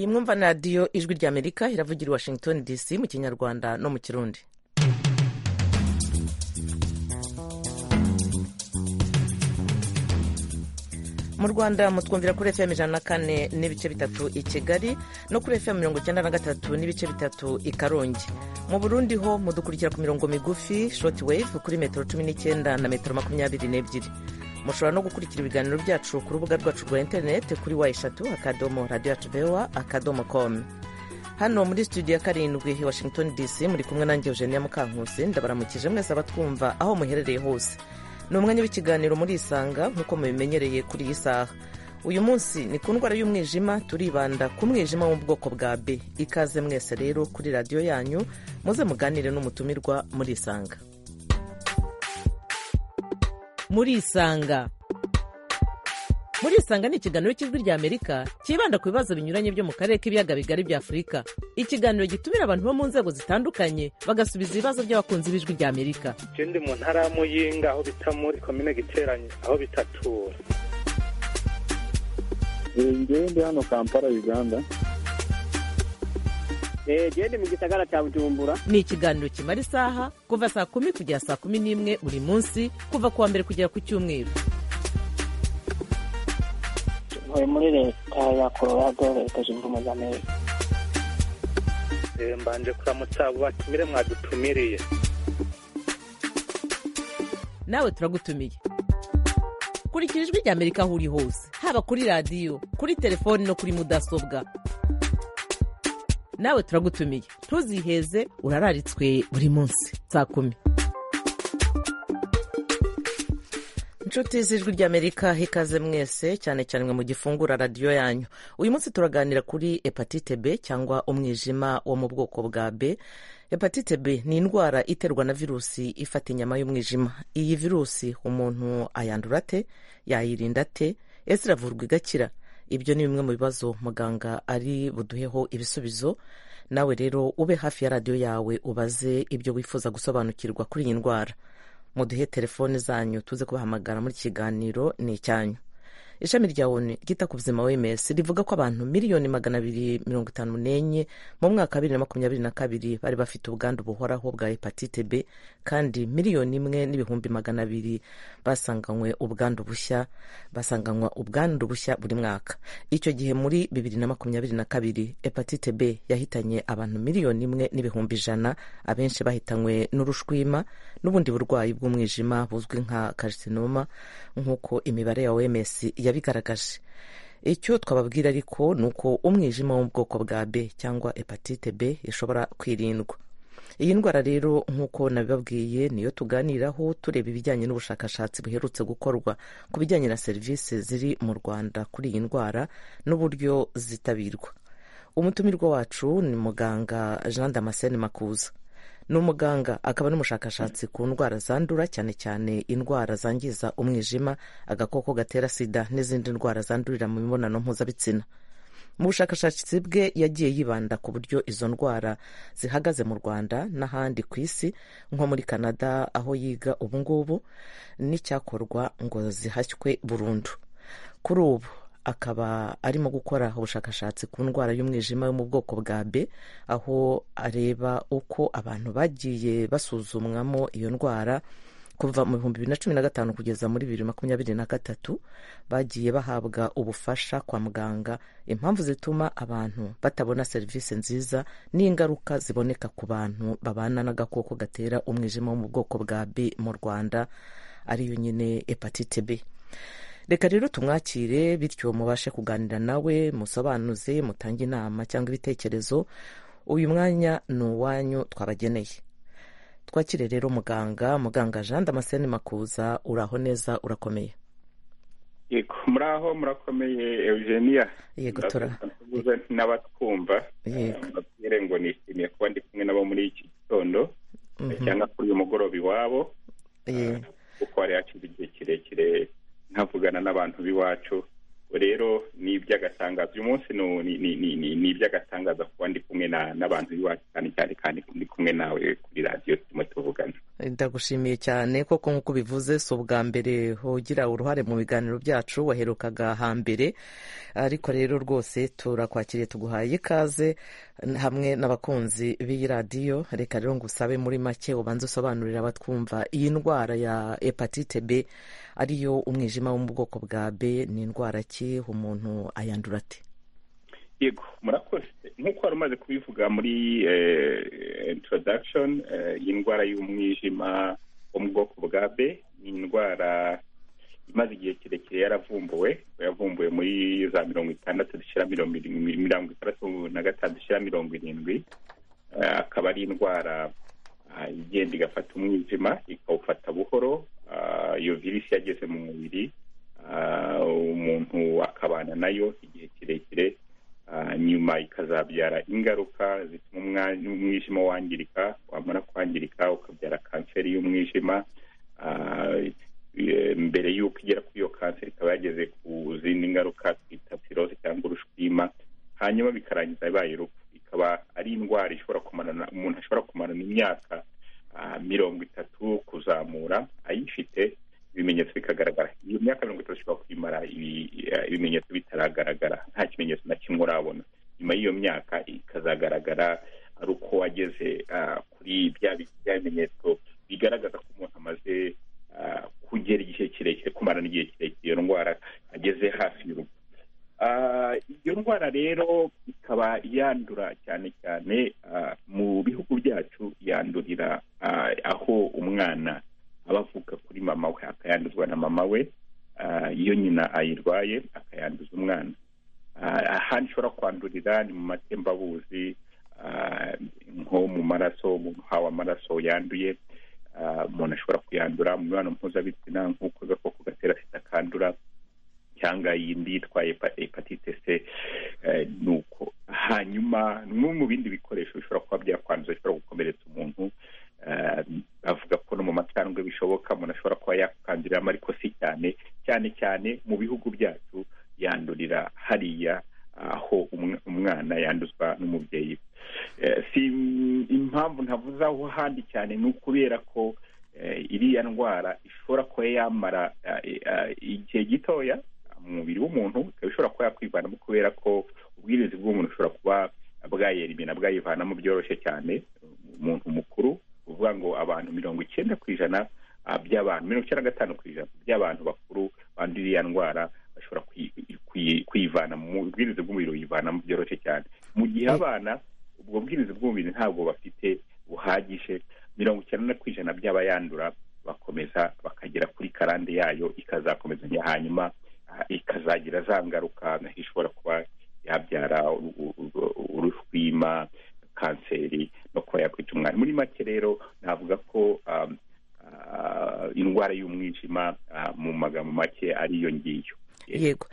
mwumva na radiyo ijwi ry'amerika iravugira i washington dc mu kinyarwanda no mu kirundi mu rwanda mutwumvira kuri fm ijana na kane n'ibice bitatu i kigali no kuri fm mirongo icyenda na gatatu n'ibice bitatu i karongi mu burundi ho mudukurikira ku mirongo migufi shoti wave kuri metero cumi n'icyenda na metero makumyabiri n'ebyiri mushobora no gukurikira ibiganiro byacu ku rubuga rwacu rwa interineti kuri wa eshatu akadomo radiyo yacu bewa akadomo komu hano muri studio ya karindwi i washington dc muri kumwe nanjye eugenia mukankusi ndabaramukije mwese abatwumva aho muherereye hose ni umwanya w'ikiganiro murisanga nk'uko mubimenyereye kuri iyi saha uyu munsi ni ku ndwara y'umwijima turibanda ku mwijima wo mu bwoko bwa b ikaze mwese rero kuri radiyo yanyu muze muganire n'umutumirwa murisanga murisanga murisanga ni ikiganiro cy'ijwi ry'amerika cyibanda ku bibazo binyuranye byo mu karere k'ibiyaga bigari bya afurika ikiganiro gitumira abantu bo mu nzego zitandukanye bagasubiza ibibazo by'abakunzi b'ijwi ry'amerika ikindi mu ntara ya muyinga aho bita muri komine giteranye aho bitatura ngende hano kampala uganda gende mu gisagara cya bujumbura ni ikiganiro kimara isaha kuva saa kumi kugera saa kumi n'imwe buri munsi kuva ku wa mbere kugera ku cyumweru ntuye muri leta ya colorado leta zunze ubumwe za amerika mbanje kuramutsa abo batumire mwadutumiriye nawe turagutumiye kurikira ijwi ry'amerika aho uri hose haba kuri radiyo kuri telefoni no kuri mudasobwa nawe turagutumiye ntuziheze urararitswe buri munsi saa kumi inshuti z'ijwi ry'amerika ikaze mwese cyane cyane mwe mu gifungura radiyo yanyu uyu munsi turaganira kuri hepatite b cyangwa umwijima wo mu bwoko bwa b hepatite b ni indwara iterwa na virusi ifata inyama y'umwijima iyi virusi umuntu ayandura ate yayirinda ate ese iravurwa igakira ibyo ni bimwe mu bibazo muganga ari buduheho ibisubizo nawe rero ube hafi ya radiyo yawe ubaze ibyo wifuza gusobanukirwa kuri iyi ndwara muduhe telefone zanyu tuze kubahamagara muri iki kiganiro ni icyanyu ishami rya onu ryita ku buzima wems rivuga ko abantu miliyoni magana abiri mirongo itanu n'enye mu mwaka wa bibiri na makumyabiri na kabiri bari bafite ubwandu buhoraho bwa hepatite b kandi miliyoni imwe n'ibihumbi magana abiri basanganywe ubwandu bushya basanganywa ubwandu bushya buri mwaka icyo gihe muri bibiri na makumyabiri na kabiri hepatite b yahitanye abantu miliyoni imwe n'ibihumbi ijana abenshi bahitanywe n'urushwima n'ubundi burwayi bw'umwijima buzwi nka karsinoma nk'uko imibare ya oms yabigaragaje icyo twababwira ariko ni uko umwijima wo mu bwoko bwa b cyangwa hepatite b ishobora kwirindwa iyi ndwara rero nk'uko nabibabwiye niyo tuganiraho tureba ibijyanye n'ubushakashatsi buherutse gukorwa ku bijyanye na serivisi ziri mu rwanda kuri iyi ndwara n'uburyo zitabirwa umutumirwa wacu ni muganga jean damascene makuza ni umuganga akaba n'umushakashatsi ku ndwara zandura cyane cyane indwara zangiza umwijima agakoko gatera sida n'izindi ndwara zandurira mu mibonano mpuzabitsina mu bushakashatsi bwe yagiye yibanda ku buryo izo ndwara zihagaze mu rwanda n'ahandi ku isi nko muri canada aho yiga ubungubu n'icyakorwa ngo zihashywe burundu kuri ubu akaba arimo gukora ubushakashatsi ku ndwara y'umwijima yo mu bwoko bwa b aho areba uko abantu bagiye basuzumwamo iyo ndwara kuva mu bihumbi bibiri na cumi na gatanu kugeza muri bibiri makumyabiri na gatatu bagiye bahabwa ubufasha kwa muganga impamvu zituma abantu batabona serivisi nziza n'ingaruka ziboneka ku bantu babana n'agakoko gatera umwijima wo mu bwoko bwa b mu rwanda ariyo nyine hepatite b reka rero tumwakire bityo mubashe kuganira nawe musobanuze mutange inama cyangwa ibitekerezo uyu mwanya ni uwanyu twabageneye twakire rero muganga muganga jean damascene makuza uraho neza urakomeye yego muraho murakomeye eugenia yego n'abatwumva mbabwire ngo nishimiye kuba ndi kumwe nabo muri iki gitondo cyangwa kuri uyu mugoroba iwabo kuko hari hashize igihe kirekire ntavugana n'abantu b'iwacu rero ni iby'agatangazo uyu munsi ni iby'agatangaza kuba ndi kumwe n'abantu b'iwacu cyane cyane kandi ndi kumwe nawe kuri radiyo turimo tuvugana ndagushimiye cyane koko nk'uko ubivuze si ubwa mbere ugira uruhare mu biganiro byacu waherukaga hambere ariko rero rwose turakwakiriye tuguhaye ikaze hamwe n'abakunzi b'iyi radiyo reka rero ngo usabe muri make ubanze usobanurira abatwumva iyi ndwara ya hepatite b ariyo umwijima wo mu bwoko bwa b ni indwara ki umuntu ayandura ate yego murakoze nk'uko wari umaze kubivuga muri introduction y'indwara y'umwijima wo mu bwoko bwa b ni indwara imaze igihe kirekire yaravumbuwe yavumbuwe muri za mirongo itandatu dushyira mirongo itandatu na gatanu dushyira mirongo irindwi akaba ari indwara igenda igafata umwijima ikawufata buhoro iyo virusi yageze mu mubiri umuntu akabana nayo igihe kirekire nyuma ikazabyara ingaruka zituma umwijima wangirika wamara kwangirika ukabyara kanseri y'umwijima mbere y'uko igera kuri iyo kanseri ikaba yageze ku zindi ngaruka twita pirose cyangwa urushwima hanyuma bikarangiza bibaye urupfu ikaba ari indwara ishobora kumarana umuntu ashobora kumarana imyaka mirongo itatu kuzamura ayifite ibimenyetso bikagaragara iyo myaka mirongo itatu ishobora kwimara ibimenyetso bitaragaragara nta kimenyetso na kimwe urabona nyuma y'iyo myaka ikazagaragara ari uko wageze kuri bya bimenyetso bigaragaza ko umuntu amaze kugera igihe kirekire kumarana igihe kirekire iyo ndwara ageze hafi y'urupfu iyo ndwara rero ikaba yandura cyane cyane mu bihugu byacu yandurira aho umwana aba avuka kuri mama we akayanduzwa na mama we iyo nyina ayirwaye akayanduza umwana ahandi ishobora kwandurira ni mu matembabuzi nko mu maraso umuntu uhawe amaraso yanduye umuntu ashobora kuyandura mu mibonano mpuzabitsina nk'uko agakoko gatera sida kandura cyangwa yindi yitwa hepatite c ni uko hanyuma no mu bindi bikoresho bishobora kuba byakwanduza bishobora gukomeretsa umuntu bavuga ko no mu macandwe bishoboka umuntu ashobora kuba yakanduriramo ariko si cyane cyane cyane mu bihugu byacu yandurira hariya aho umwana yanduzwa n'umubyeyi si impamvu ntavuze aho ahandi cyane ni ukubera ko iriya ndwara ishobora kuba yamara igihe gitoya mu mubiri w'umuntu ikaba ishobora kuba yakwivanamo kubera ko ubwirinzi bw'umuntu bushobora kuba bwayeribina bwayivanamo byoroshye cyane umuntu mukuru uvuga ngo abantu mirongo icyenda ku ijana by'abantu mirongo icyenda na gatanu ku ijana by'abantu bakuru bandura iriya ndwara bashobora kuyivana mu bwiriza bw'umubiri buyivanamo byoroshye cyane mu gihe abana ubwo bwiriza bw'umubiri ntabwo bafite buhagije mirongo icyenda ku ijana by'abayandura bakomeza bakagera kuri karande yayo ikazakomezanya hanyuma ikazagira za ngaruka ishobora kuba yabyara urushwima kanseri no kuba yakwica umwana muri make rero navuga ko indwara y'umwijima mu magambo make ariyo ngiyo yego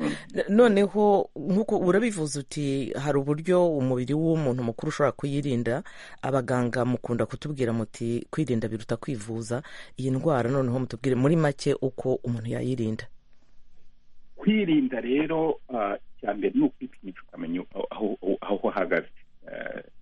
noneho nk'uko urabivuze uti hari uburyo umubiri w'umuntu mukuru ushobora kuyirinda abaganga mukunda kutubwira muti kwirinda biruta kwivuza iyi ndwara noneho mutubwire muri make uko umuntu yayirinda kwirinda rero icya mbere ni ukwipimisha ukamenya aho uhagaze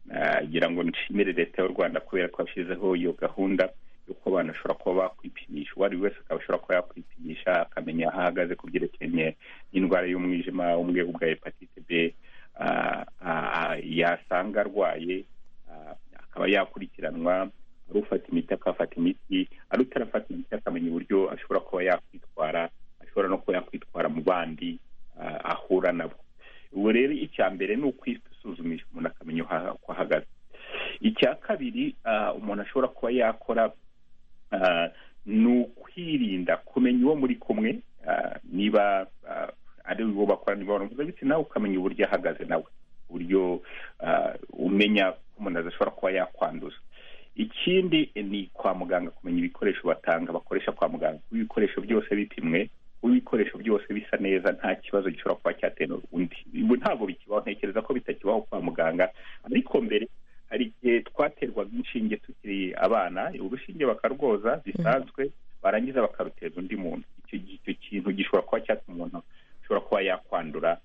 nagira ngo nshimire leta y'u rwanda kubera ko yashyizeho iyo gahunda y'uko abantu bashobora kuba bakwipimisha uwo ari we wese akaba ashobora kuba yakwipimisha akamenya aho ahagaze ku byerekeranye n'indwara y'umwijima wo mu bwego bwa hepatite b yasanga arwaye akaba yakurikiranwa ari ufata imiti akafata imiti ari utarafata imiti akamenya uburyo ashobora kuba yakwitwara ashobora no kuba yakwitwara mu bandi ahura nabo ubu rero icya mbere ni ukwisuzumisha umuntu akamenya uko ahagaze icya kabiri umuntu ashobora kuba yakora ni ukwirinda kumenya uwo muri kumwe niba ari uwo bakorana imibonano mpuzabitsina ukamenya uburyo ahagaze nawe uburyo umenya ko umuntu adashobora kuba yakwanduza ikindi ni kwa muganga kumenya ibikoresho batanga bakoresha kwa muganga ibikoresho byose bipimwe ibikoresho byose bisa neza nta kibazo gishobora kuba cyatera undi ntabwo bikibaho ntekereza ko bitakibaho kwa muganga ariko mbere hari igihe twaterwaga inshinge tukiri abana urushinge bakarwoza bisanzwe barangiza bakaruteza undi muntu icyo kintu gishobora kuba cyatuma umuntu ashobora kuba yakwandura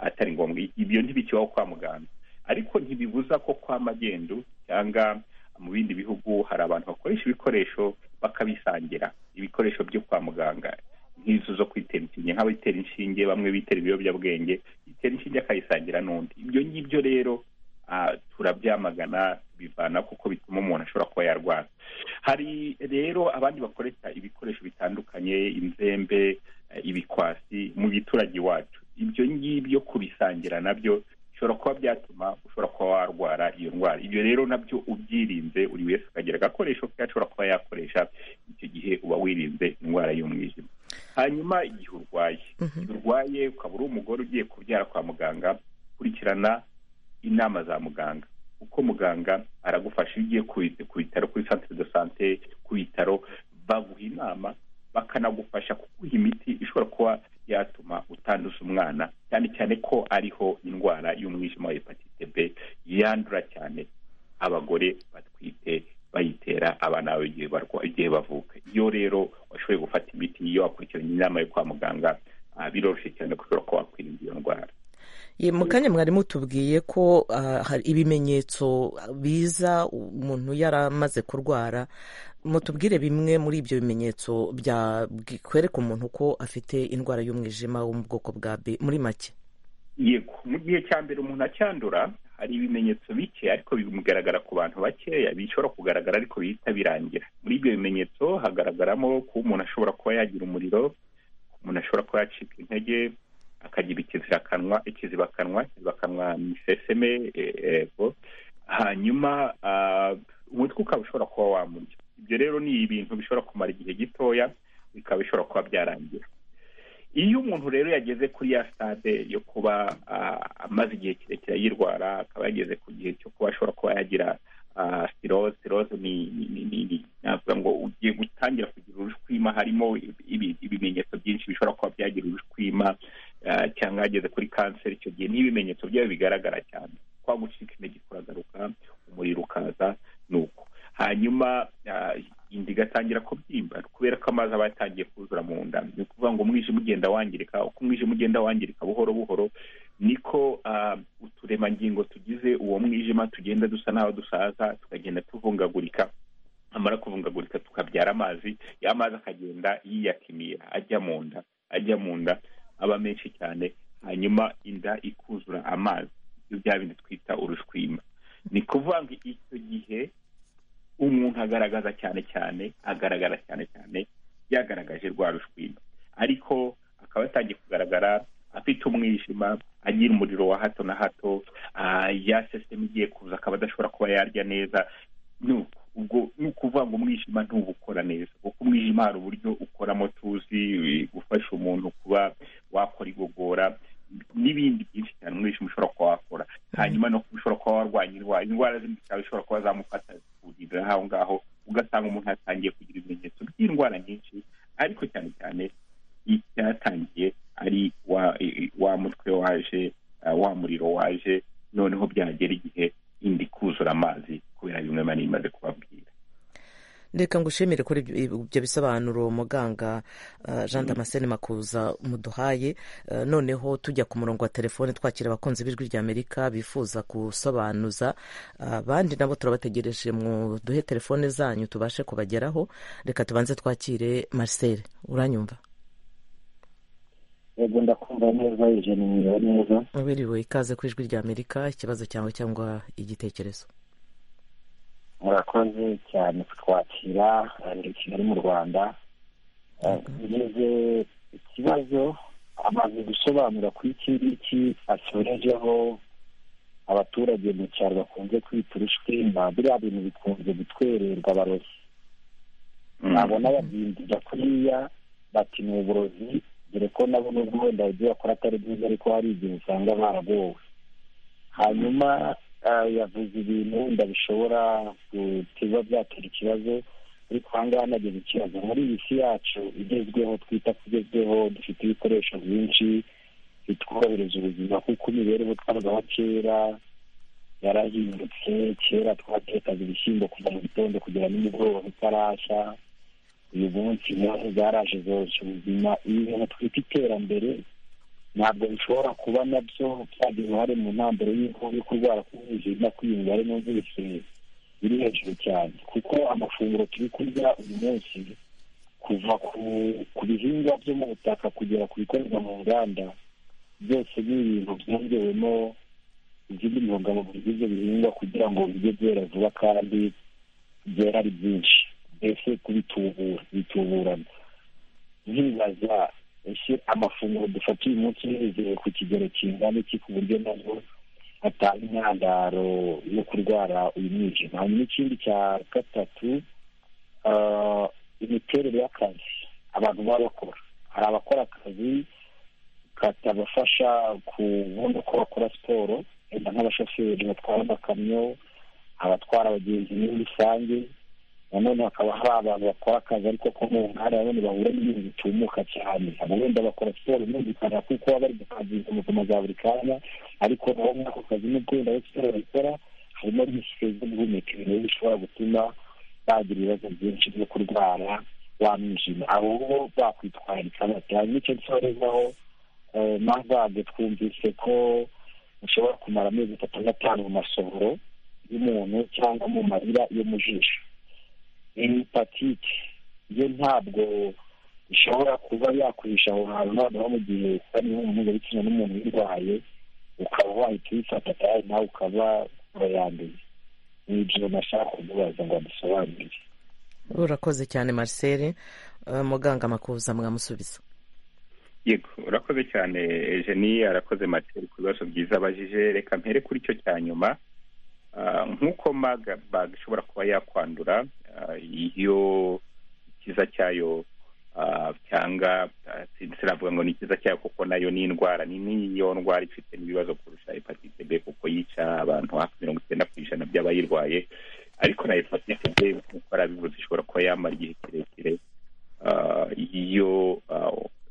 atari ngombwa ibyo ntibikibaho kwa muganga ariko ntibibuza ko kwa magendu cyangwa mu bindi bihugu hari abantu bakoresha ibikoresho bakabisangira ibikoresho byo kwa muganga nk'izo zo kwitera inshinge nk'abitera inshinge bamwe bitera ibiyobyabwenge bitera inshinge akayisangira n'undi ibyo ngibyo rero turabyamagana bivana kuko bituma umuntu ashobora kuba yarwara hari rero abandi bakoresha ibikoresho bitandukanye inzembe ibikwasi mu giturage iwacu ibyo ngibyo kubisangira nabyo bishobora kuba byatuma ushobora kuba warwara iyo ndwara ibyo rero nabyo ubyirinze buri wese akagira agakoresho ke ashobora kuba yakoresha icyo gihe uba wirinze indwara y'umwijima hanyuma igihe urwaye igihe urwaye ukaba uri umugore ugiye kubyara kwa muganga kurikirana inama za muganga kuko muganga aragufasha iyo ugiye ku bitaro kuri santire de sante ku bitaro baguha inama bakanagufasha kuguha imiti ishobora kuba yatuma utanduza umwana cyane cyane ko ariho indwara y'umwijima wa hepatite b yandura cyane abagore batwite bayitera abana bawe igihe bavuka iyo rero washoboye gufata imiti iyo wakurikiranye inama yo kwa muganga biroroshye cyane ko ushobora kuba wakwirinda iyo ndwara mu kanya mwari mutubwiye ko hari ibimenyetso biza umuntu yaramaze kurwara mutubwire bimwe muri ibyo bimenyetso byakwereka umuntu ko afite indwara y'umwijima wo mu bwoko bwa b muri make yego mu gihe cya mbere umuntu acyandura hari ibimenyetso bike ariko bimugaragara ku bantu bakeya bishobora kugaragara ariko bihita birangira muri ibyo bimenyetso hagaragaramo kuba umuntu ashobora kuba yagira umuriro umuntu ashobora kuba yacika intege akagira ikizirakanwa ikizibakanwa ikizibakanwa miseseme ego hanyuma umutwe ukaba ushobora kuba wamurya ibyo rero ni ibintu bishobora kumara igihe gitoya bikaba bishobora kuba byarangira iyo umuntu rero yageze kuri ya sitade yo kuba amaze igihe kirekire yirwara akaba yageze ku gihe cyo kuba ashobora kuba yagira siroze siroze ni navuga ngo ugiye gutangira kugira urushwima harimo ibimenyetso byinshi bishobora kuba byagira urushwima cyangwa yageze kuri kanseri icyo gihe n'ibimenyetso byayo bigaragara cyane kwa gucika intege kuragaruka umuriro ukaza ni uko hanyuma inda igatangira kubyimba kubera ko amazi aba yatangiye kuzura mu nda ni ukuvuga ngo umwijima ugenda wangirika uko umwijima ugenda wangirika buhoro buhoro niko uturemangingo tugize uwo mwijima tugenda dusa n'aho dusaza tukagenda tuvungagurika amara kuvungagurika tukabyara amazi ya mazi akagenda yiyakimira ajya mu nda ajya mu nda aba menshi cyane hanyuma inda ikuzura amazi ibyo bya bindi twita urushwima ni kuvuga ngo icyo gihe umuntu agaragaza cyane cyane agaragara cyane cyane yagaragaje rwa rushwima ariko akaba yatangiye kugaragara afite umwijima agira umuriro wa hato na hato ya sisiteme igiye kuza akaba adashobora kuba yarya neza ubwo ni ukuvuga ngo umwijima ntuba ukora neza kuko umwijima hari uburyo ukoramo tuzi gufasha umuntu kuba wakora igogora n'ibindi byinshi cyane umwijima ushobora kuba wakora hanyuma no kuba ushobora kuba warwanya indwara indwara zindi cyane ushobora kuba zamufata zikugirira aho ngaho ugasanga umuntu yatangiye kugira ibimenyetso by'indwara nyinshi ariko cyane cyane icyatangiye ari wa mutwe waje wa muriro waje noneho byagera igihe indi kuzura amazi kubera bimwe mani imaze kubabwira reka ngushimire kuri ibyo bisobanuro muganga jean damascene makuza muduhaye noneho tujya ku murongo wa telefone twakira abakunzi b'ijwi rya amerika bifuza gusobanuza abandi nabo turabategereje mu duhe telefone zanyu tubashe kubageraho reka tubanze twakire marcel uranyumva yego ndakumva neza ijana inyura neza wiriwe ikaze ku ijwi rya amerika ikibazo cyawe cyangwa igitekerezo murakoze cyane kutwakira ndi kigali mu rwanda ngeze ikibazo amaze gusobanura ko iki ngiki asorejeho abaturage mu cyaro bakunze kwita urushwima biriya bintu bikunze gutwererwa abarozi nabona babyindira kuriya bati ni uburozi dore ko nabo nubwo wenda ibyo bakora atari byiza ariko hari igihe usanga baragowe hanyuma yavuze ibintu wenda bishobora kuba byatera ikibazo ariko aha ngaha nageze ikibazo muri iyi si yacu igezweho twita kugezweho dufite ibikoresho byinshi bitworohereza ubuzima kuko imibereho twabaho kera yarahindutse kera twatekaga ibishyimbo kuva mu gitondo kugera nimugoroba bitarashya uyu munsi inkovu zaraje zoroshya ubuzima ibi bintu twita iterambere ntabwo bishobora kuba nabyo byagira uruhare mu ntambaro y'uko yo kurwara k'umwijima kwiyungura ari n'ubwise biri hejuru cyane kuko amafunguro turi kurya uyu munsi kuva ku bihingwa byo mu butaka kugera ku bikorerwa mu nganda byose ni ibintu byongewemo izindi ntungamubiri z'ibyo bihingwa kugira ngo bijye byera vuba kandi byera ari byinshi mbese kubitubura bituburana ntibaza ese amafunguro dufata uyu munsi yizeye ku kigero kingana iki ku buryo nabwo atanga intandaro yo kurwara uyu mwijima hanyuma ikindi cya gatatu imiterere y'akazi abantu baba bakora hari abakora akazi katabafasha kubona uko bakora siporo wenda nk'abashoferi batwara amakamyo abatwara abagenzi muri rusange nanone hakaba hari abantu bakora akazi ariko ko mu nganda nanone bahura n'ibintu bitumuka cyane abo wenda bakora siporo yumvikana kuko baba bari gukangiza ubuzima bwa buri kanya ariko nabo muri ako kazi nubwo wenda aho siporo bakora harimo n'isike zo guhumeka ibintu bishobora gutuma bagira ibibazo byinshi byo kurwara wa mwijima abo bo bakwitwararika bati hanyuma icyo nsorezaho mazage twumvise ko ushobora kumara amezi atatu n'atanu mu masohoro y'umuntu cyangwa mu marira yo mu jisho hepatite yo ntabwo ishobora kuba yakwisha aho hantu noneho mu gihe ari mpuzabitsina n'umuntu uyirwaye ukaba wahita uyifata kandi nawe ukaba urayanduye ni ibyo nashaka kugubaza ngo adusobanurire urakoze cyane marcel muganga makuza mwamusubiza yego urakoze cyane Eugenie arakoze materi ku bibazo byiza abajije reka mpere kuri icyo cya nyuma nk'uko maga ishobora kuba yakwandura iyo ikiza cyayo cyangwa sinavuga ngo ni ikiza cyayo kuko nayo ni indwara ni n'iyo ndwara ifite n'ibibazo kurusha hepatite b kuko yica abantu hafi mirongo icyenda ku ijana by'abayirwaye ariko na hepatite b nk'uko arabivuze ishobora kuba yamara igihe kirekire iyo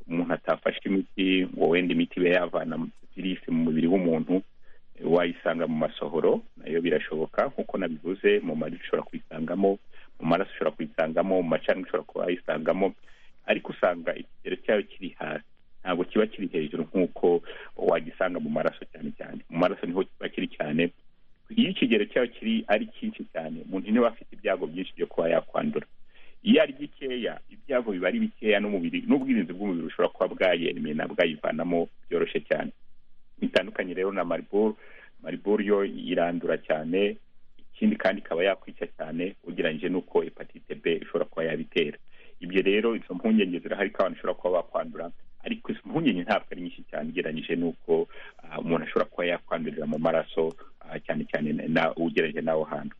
umuntu atafashe imiti ngo wenda imiti ibe yavana virusi mu mubiri w'umuntu wayisanga mu masohoro nayo birashoboka nk'uko nabivuze mu mari ushobora kuyisangamo mu maraso ushobora kuyisangamo mu macani ushobora kuba wayisangamo ariko usanga ikigero cyayo kiri hasi ntabwo kiba kiri hejuru nk'uko wagisanga mu maraso cyane cyane mu maraso niho kiba kiri cyane iyo ikigero cyayo kiri ari cyinshi cyane umuntu niwe afite ibyago byinshi byo kuba yakwandura iyo ari gikeya ibyago biba ari bikeya n'umubiri n'ubwirinzi bw'umubiri bushobora kuba bwayemena bwayivanamo byoroshye cyane bitandukanye rero na mariburu mariburu yo irandura cyane ikindi kandi ikaba yakwica cyane ugereranyije n'uko hepatite b ishobora kuba yabitera ibyo rero izo mpungenge zirahari ko abantu bashobora kuba bakwandura ariko izo mpungenge ntabwo ari nyinshi cyane ugereranyije n'uko umuntu ashobora kuba yakwandurira mu maraso cyane cyane ugereranyije n'aho hantu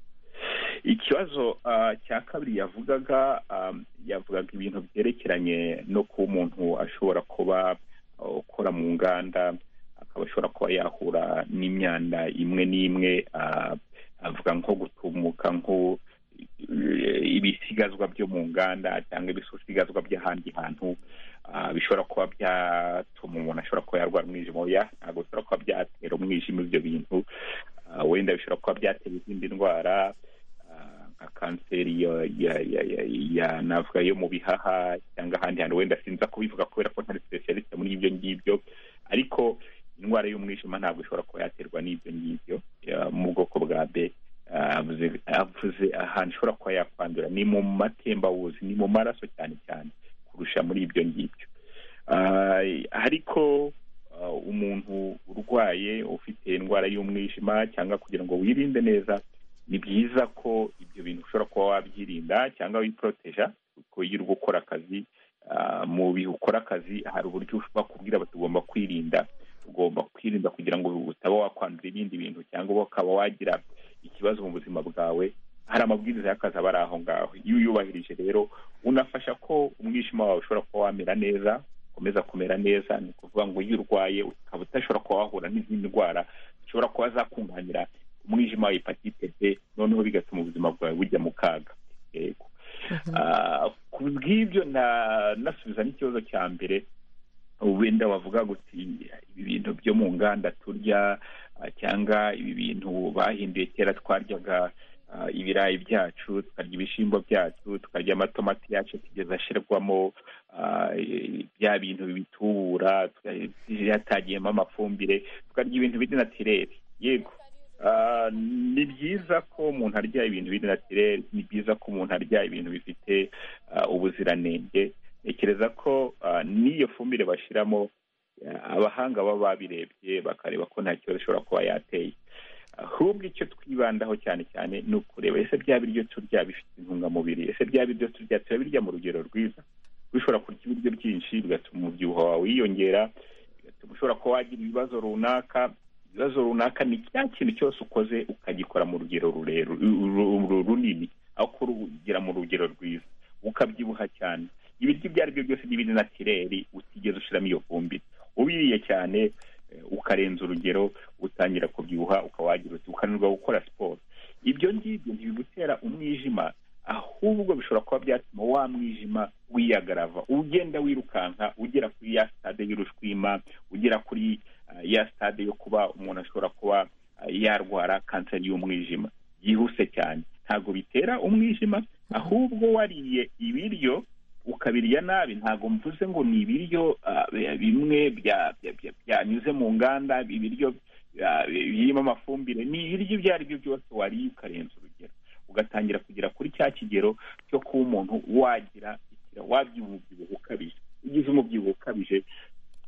ikibazo cya kabiri yavugaga yavugaga ibintu byerekeranye no kuba umuntu ashobora kuba ukora mu nganda akaba ashobora kuba yahura n'imyanda imwe n'imwe avuga nko gutumuka nko ibisigazwa byo mu nganda cyangwa ibisigazwa by'ahandi hantu bishobora kuba byatuma umuntu ashobora kuba yarwara umwijima oya ntabwo bishobora kuba byatera umwijima ibyo bintu wenda bishobora kuba byatera izindi ndwara nka kanseri ya navuga yo mu bihaha cyangwa ahandi hantu wenda sinza kubivuga kubera ko ntari specialiste muri ibyo ngibyo ariko indwara y'umwijima ntabwo ishobora kuba yaterwa n'ibyo ngibyo mu bwoko bwa b avuze ahantu ishobora kuba yakwandura ni mu matembabuzi ni mu maraso cyane cyane kurusha muri ibyo ngibyo ariko umuntu urwaye ufite indwara y'umwijima cyangwa kugira ngo wirinde neza ni byiza ko ibyo bintu ushobora kuba wabyirinda cyangwa wiporoteja kuko iyo uri gukora akazi mu bihe ukora akazi hari uburyo bakubwira bati ugomba kwirinda ugomba kwirinda kugira ngo utaba wakwandura ibindi bintu cyangwa ukaba wagira ikibazo mu buzima bwawe hari amabwiriza y'akazi aba ari aho ngaho iyo uyubahirije rero unafasha ko umwijima wawe ushobora kuba wamera neza ukomeza kumera neza ni ukuvuga ngo iyo urwaye ukaba udashobora kuba wahura n'izindi ndwara zishobora kuba zakunganira umwijima wa hepatite b noneho bigatuma ubuzima bwawe bujya mu kaga yego ku bw'ibyo nasubiza n'ikibazo cya mbere wenda wavuga guti ibi bintu byo mu nganda turya cyangwa ibi bintu bahinduye kera twaryaga ibirayi byacu tukarya ibishyimbo byacu tukarya amatomati yacu kugeza ashyirwamo bya bintu bitubura yatagiyemo amafumbire tukarya ibintu biri natirere yego ni byiza ko umuntu arya ibintu biri natirere ni byiza ko umuntu arya ibintu bifite ubuziranenge ntekereza ko n'iyo fumbire bashyiramo abahanga baba babirebye bakareba ko nta kibazo ishobora kuba yateye ahubwo icyo twibandaho cyane cyane ni ukureba ese bya biryo turya bifite intungamubiri ese bya biryo turya turabirya mu rugero rwiza ushobora kurya ibiryo byinshi bigatuma umubyibuho wawe wiyongera bigatuma ushobora kuba wagira ibibazo runaka ibibazo runaka ni cya kintu cyose ukoze ukagikora mu rugero runini aho kurugira mu rugero rwiza ukabyibuha cyane ibiryo ibyo ari byo byose n'ibindi natireri utigeze ushyiramo iyo fumbire ubiriye cyane ukarenza urugero utangira kubyibuha ukawagira uti ukananirwa gukora siporo ibyo ngibyo ntibigutera umwijima ahubwo bishobora kuba byatuma wa mwijima wiyagarava ugenda wirukanka ugera kuri ya sitade y'urushwima ugera kuri ya sitade yo kuba umuntu ashobora kuba yarwara kanseri y'umwijima byihuse cyane ntabwo bitera umwijima ahubwo wariye ibiryo ukabirya nabi ntabwo mvuze ngo ni ibiryo bimwe byanyuze mu nganda ibiryo birimo amafumbire ni ibiryo ibyo ari byo byose wariye ukarenza urugero ugatangira kugera kuri cya kigero cyo kuba umuntu wagira wabyuha umubyibuho ukabije ugize umubyibuho ukabije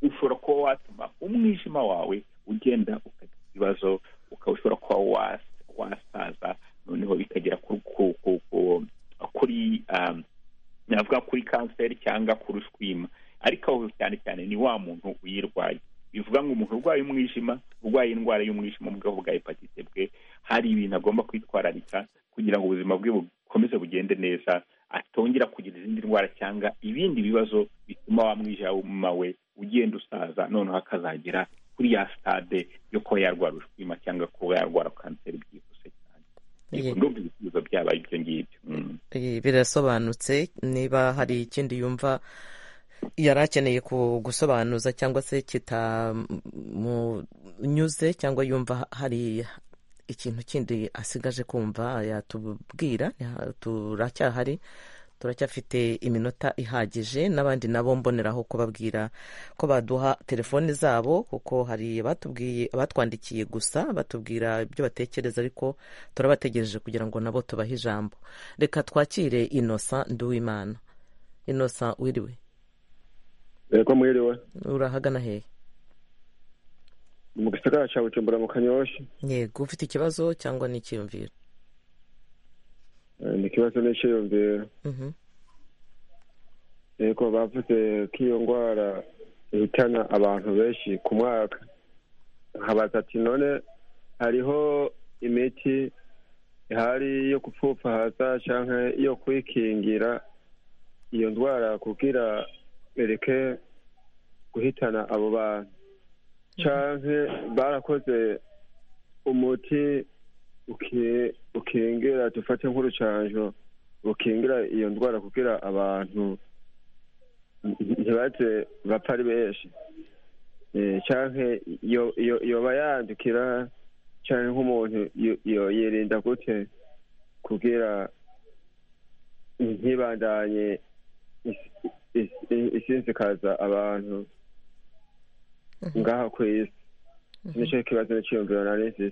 ushobora kuba watuma umwijima wawe ugenda ukagira ibibazo ukaba ushobora kuba wasaza noneho bikagera kuri navuga kuri kanseri cyangwa kuri ushwima ariko aho cyane cyane ni wa muntu uyirwaye bivuga ngo umuntu urwaye umwijima urwaye indwara y'umwijima mu bwoko bwa hepatite bwe hari ibintu agomba kwitwararika kugira ngo ubuzima bwe bukomeze bugende neza atongera kugira izindi ndwara cyangwa ibindi bibazo bituma wa mwijima we ugenda usaza noneho akazagera kuri ya sitade yo kuba yarwara ushwima cyangwa kuba yarwara kanseri byihuse cyane ndumva ibisubizo byabaye ibyo ngibyo birasobanutse niba hari ikindi yumva yari akeneye gusobanuza cyangwa se kitamunyuze cyangwa yumva hari ikintu kindi asigaje kumva yatubwira turacyahari turacyafite iminota ihagije n'abandi nabo mboneraho kubabwira ko baduha telefoni zabo kuko hari batwandikiye gusa batubwira ibyo batekereza ariko turabategereje kugira ngo nabo tubahe ijambo reka twakire inosa nduwimana inosa wiriwe reka mwiriwe urahagana hehe mu gisagara cya bucumbura mu kanyoshyi yego ufite ikibazo cyangwa n'ikiyumviro ni ikibazo n'ikiyumviro yego bavuze ko iyo ndwara ihitana abantu benshi ku mwaka nkabaza ati none hariho imiti ihari yo gupfupfahaza cyangwa yo kwikingira iyo ndwara kugira bereke guhitana abo bantu cyangwa barakoze umuti ukingira dufate nk'urucanjo ukingira iyo ndwara kugira abantu ntibaze bapfa ari benshi cyangwa yoba yandukira cyangwa nk'umuntu yirinda gute kugira ntibandanye isinzikaza abantu ngaha ku isi nicyo kibazo n'icyiyumviro nari nzi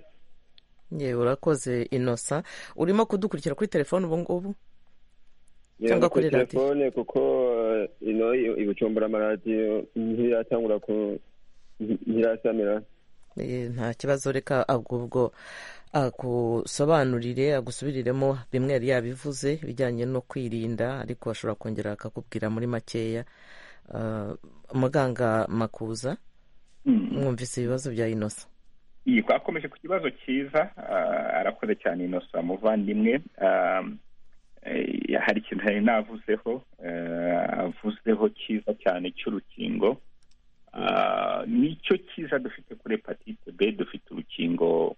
yewe urakoze inosa urimo kudukurikira kuri telefone ubu ngubu cyangwa kuri telefone kuko ino ibucumbura amaradiyo ntiratangura ku ntirasamira nta kibazo reka ahubwo agusobanurire agusubiriremo bimwe yari yabivuze bijyanye no kwirinda ariko ashobora kongera akakubwira muri makeya muganga makuza mwumvise ibibazo bya inosa iyi twakomeje ku kibazo cyiza arakoze cyane inosa muvandimwe hari ikintu nari navuzeho avuzeho cyiza cyane cy'urukingo nicyo cyiza dufite kuri hepatite b dufite urukingo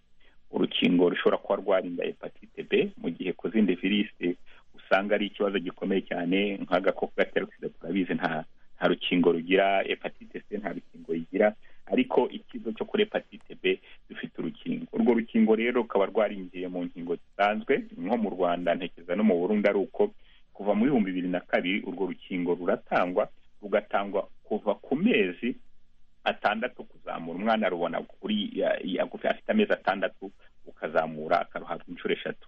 urukingo rushobora kuba rwarinda hepatite b mu gihe ku zindi virusi usanga ari ikibazo gikomeye cyane nk'agakoko gatera sida turabizi nta rukingo rugira hepatite c nta rukingo rugira ariko ikigo cyo kuri hepatite b dufite urukingo urwo rukingo rero rukaba rwarinjiye mu nkingo zisanzwe nko mu rwanda ntekereza no mu burundi ari uko kuva mu bihumbi bibiri na kabiri urwo rukingo ruratangwa rugatangwa kuva ku mezi atandatu kuzamura umwana arubona kuri afite amezi atandatu ukazamura akaruhabwa inshuro eshatu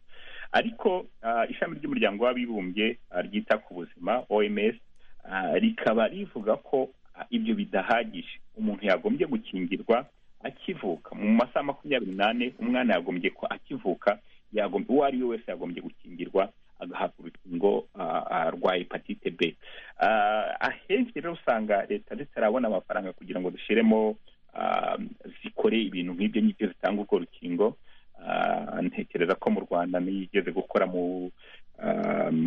ariko ishami ry'umuryango w'abibumbye ryita ku buzima oms rikaba rivuga ko ibyo bidahagije umuntu yagombye gukingirwa akivuka mu masaha makumyabiri n'ane umwana yagombye ko akivuka uwo ari we wese yagombye gukingirwa agahabwa urukingo rwa hepatite b ahenshi rero usanga leta zitarabona amafaranga kugira ngo dushyiremo zikore ibintu nk'ibyo ngibyo zitanga urwo rukingo ntekereza ko mu rwanda nigeze gukora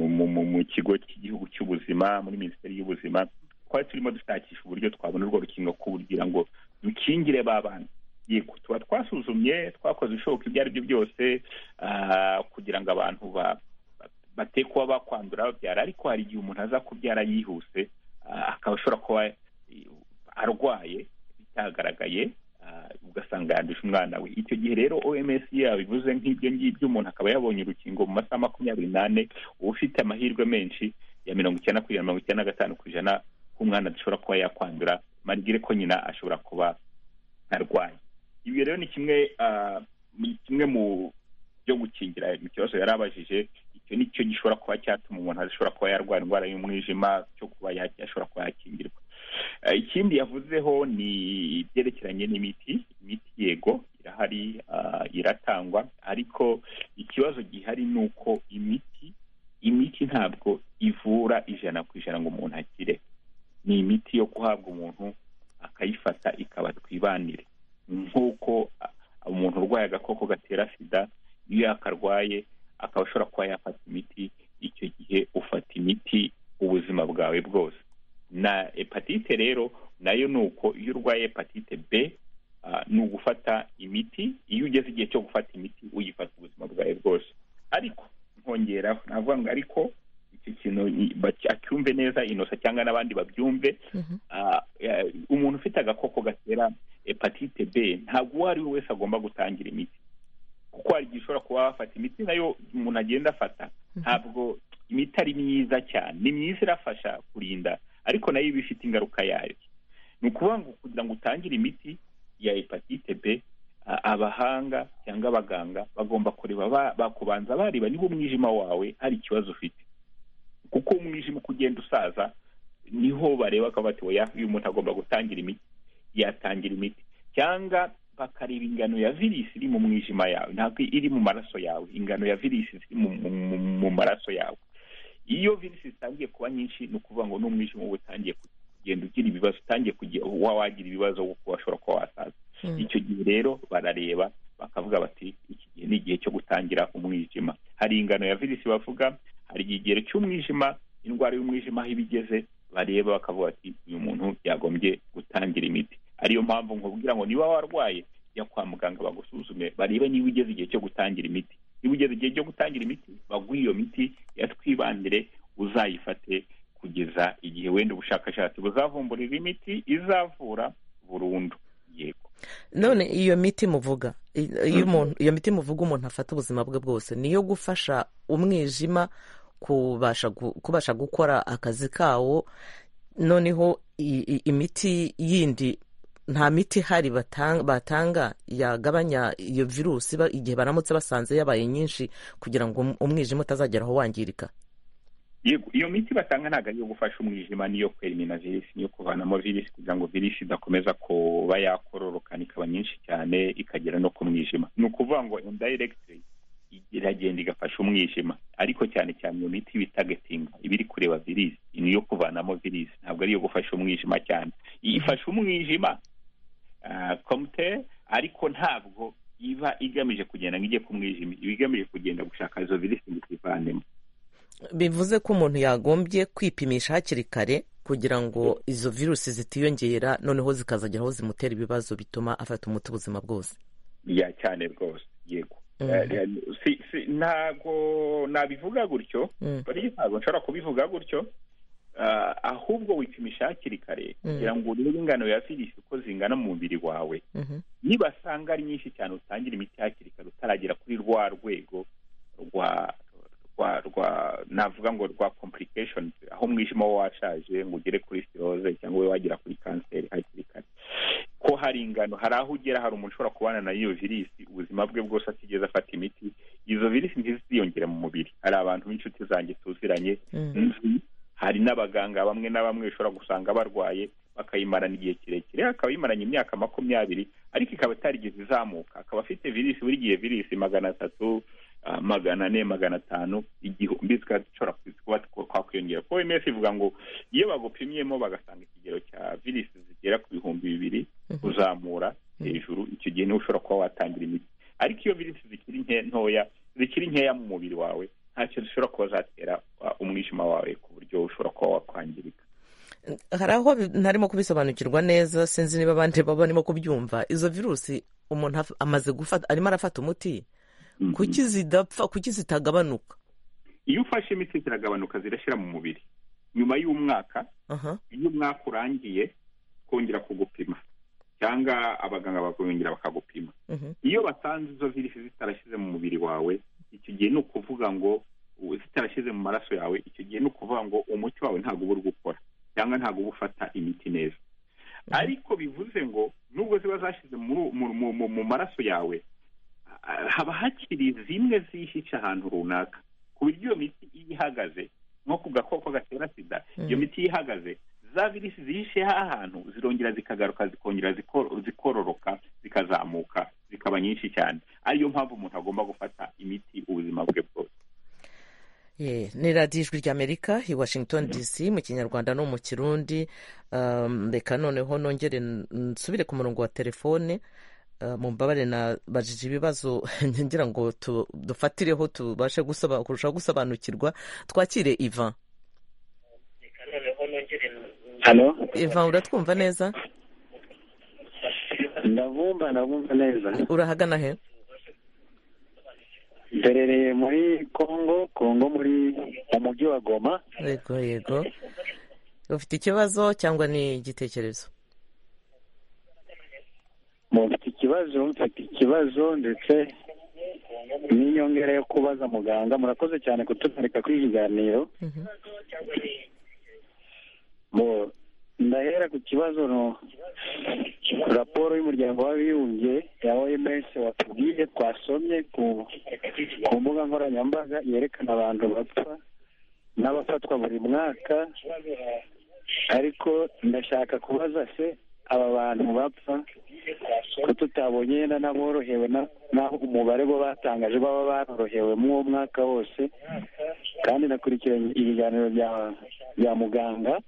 mu kigo cy'igihugu cy'ubuzima muri minisiteri y'ubuzima twari turimo dushakisha uburyo twabona urwo rukingo kugira ngo dukingire ba bana tuba twasuzumye twakoze ibishoboka ibyo ari byo byose kugira ngo abantu bate kuba bakwandura babyara ariko hari igihe umuntu aza kubyara yihuse akaba ashobora kuba arwaye bitagaragaye ugasanga yanduje umwana we icyo gihe rero oms yabivuze nk'ibyo ngibyo umuntu akaba yabonye urukingo mu masaha makumyabiri n'ane uba ufite amahirwe menshi ya mirongo icyenda kugera mirongo icyenda na gatanu ku ijana k'umwana adashobora kuba yakwandura marigire ko nyina ashobora kuba arwaye ibi rero ni kimwe kimwe mu byo gukingira mu kibazo yari abajije icyo ni cyo gishobora kuba cyatuma umuntu adashobora kuba yarwara indwara y'umwijima cyo kuba yashobora kuba yakingirwa ikindi yavuzeho ni ibyerekeranye n'imiti imiti yego irahari iratangwa ariko ikibazo gihari ni uko imiti imiti ntabwo ivura ijana ku ijana ngo umuntu akire ni imiti yo guhabwa umuntu akayifata ikaba twibanire nk'uko umuntu urwaye agakoko gatera sida iyo yakarwaye akaba ashobora kuba yafata imiti icyo gihe ufata imiti ubuzima bwawe bwose na hepatite rero nayo ni uko iyo urwaye hepatite b ni ugufata imiti iyo ugeze igihe cyo gufata imiti uyifata ubuzima bwawe bwose ariko nkongeraho navuga ngo ariko icyo kintu acyumve neza inosa cyangwa n'abandi babyumve umuntu ufite agakoko gatera hepatite b ntabwo uwo ari we wese agomba gutangira imiti kuko hari igihe ushobora kuba wafata imiti nayo umuntu agenda afata ntabwo imiti ari myiza cyane ni myiza irafasha kurinda ariko nayo iba ifite ingaruka yayo ni ukuvuga ngo kugira ngo utangire imiti ya hepatite b abahanga cyangwa abaganga bagomba kureba bakubanza bareba niba umwijima wawe hari ikibazo ufite kuko umwijima uko ugenda usaza niho bareba ko bati uyu muntu agomba gutangira imiti yatangira imiti cyangwa bakareba ingano ya virisi iri mu mwijima yawe ntabwo iri mu maraso yawe ingano ya virisi iri mu maraso yawe iyo virisi zitangiye kuba nyinshi ni ukuvuga ngo n'umwijima uba utangiye kugenda ugira ibibazo utangiye kuba wagira ibibazo kuko washobora kuba wasaza icyo gihe rero barareba bakavuga bati iki gihe ni igihe cyo gutangira umwijima hari ingano ya virisi bavuga hari ikigero cy'umwijima indwara y'umwijima aho iba igeze bareba bakavuga bati uyu muntu yagombye gutangira imiti ariyo mpamvu nkubwira ngo niba warwaye jya kwa muganga bagusuzume barebe niba ugeze igihe cyo gutangira imiti niba ugeze igihe cyo gutangira imiti baguhe iyo miti yatwibandire uzayifate kugeza igihe wenda ubushakashatsi buzavumburira imiti izavura burundu yego none iyo miti muvuga iyo miti muvuga umuntu afata ubuzima bwe bwose niyo gufasha umwijima kubasha gukora akazi kawo noneho imiti yindi nta miti ihari batanga yagabanya iyo virusi igihe baramutse basanze yabaye nyinshi kugira ngo umwijima utazagera aho wangirika iyo miti batanga ntabwo ari iyo gufasha umwijima n'iyo kwerimina virisi n'iyo kuvanamo virisi kugira ngo virisi idakomeza kuba yakororokana ikaba nyinshi cyane ikagera no ku mwijima ni ukuvuga ngo indiregiti iragenda igafasha umwijima ariko cyane cyane iyo miti iba itagatinga iba iri kureba virisi ni iyo kuvanamo virisi ntabwo ari iyo gufasha umwijima cyane ifasha umwijima komite ariko ntabwo iba igamije kugenda ngo ijye ku mwijima iba igamije kugenda gushaka izo virisi ngo izivanemo bivuze ko umuntu yagombye kwipimisha hakiri kare kugira ngo izo virusi zitiyongera noneho zikazagera aho zimutera ibibazo bituma afata umuti ubuzima bwose ya cyane rwose yego ntabwo nabivuga gutyo ntabwo nshobora kubivuga gutyo ahubwo wipimisha hakiri kare kugira ngo urebe ingano ya virisi uko zingana mu mubiri wawe nibasanga ari nyinshi cyane utangira imiti hakiri kare utaragera kuri rwa rwego rwa rwa rwa navuga ngo rwa complicationi aho umwijima washaje ngo ugere kuri siroze cyangwa we wagera kuri kanseri hakiri kare ko hari ingano hari aho ugera hari umuntu ushobora kubana na iyo virisi ubuzima bwe bwose atigeze afata imiti izo virisi ntiziyongere mu mubiri hari abantu b'inshuti zanjye tuziranye hari n'abaganga bamwe na bamwe bishobora gusanga barwaye bakayimarana igihe kirekire akaba yimaranye imyaka makumyabiri ariko ikaba itarigize izamuka akaba afite virisi buri gihe virisi magana atatu magana ane magana atanu igihumbi zikaba zishobora kuba twakwiyongera kuko oms ivuga ngo iyo bagupimyemo bagasanga ikigero cya virisi zigera ku bihumbi bibiri kuzamura hejuru icyo gihe niho ushobora kuba watangira imiti ariko iyo virisi zikiri ntoya zikiri nkeya mu mubiri wawe ntacyo zishobora kuba zatera umwijima wawe ku buryo ushobora kuba wakwangirika hari aho ntarimo kubisobanukirwa neza sinzi niba abandi baba barimo kubyumva izo virusi umuntu amaze gufata arimo arafata umuti kuki zidapfa kuki zitagabanuka iyo ufashe imiti ziragabanuka zirashyira mu mubiri nyuma y'umwaka iyo umwaka urangiye kongera kugupima cyangwa abaganga bakongera bakagupima iyo basanze izo virisi zitarashyize mu mubiri wawe icyo gihe ni ukuvuga ngo zitarashyize mu maraso yawe icyo gihe ni ukuvuga ngo umuti wawe ntabwo uba uri gukora cyangwa ntabwo uba ufata imiti neza ariko bivuze ngo nubwo ziba zashyize mu maraso yawe haba hakiri zimwe zihishe ahantu runaka ku buryo iyo miti iyo ihagaze nko ku gakoko gatera sida iyo miti iyo ihagaze za virisi zihishe ahantu zirongera zikagaruka zikongera zikororoka zikazamuka zikaba nyinshi cyane ariyo mpamvu umuntu agomba gufata imiti ubuzima bwe bwose ni radiyo ijwi ry'amerika i washington dc mu kinyarwanda no mu kirundi reka noneho nongere nsubire ku murongo wa telefone mu mbabare nabajije ibibazo ngira ngo dufatireho tubashe kurushaho gusobanukirwa twakire ivan ivan uratwumva neza ndabumva ndabumva neza urahagana he mberereye muri kongo kongo muri mu mujyi wa goma yego yego ufite ikibazo cyangwa ni igitekerezo mufite ikibazo mfite ikibazo ndetse n'inyongera yo kubaza muganga murakoze cyane kutumwereka kuri ikiganiro ndahera ku kibazo no raporo y'umuryango w'abibumbye ya oms watubwiye twasomye ku mbuga nkoranyambaga yerekana abantu bapfa n'abafatwa buri mwaka ariko ndashaka kubaza se aba bantu bapfa ko tutabonye yenda n'aborohewe n'aho umubare bo batangaje baba barorohewe mu uwo mwaka wose kandi nakurikiranye ibiganiro bya muganga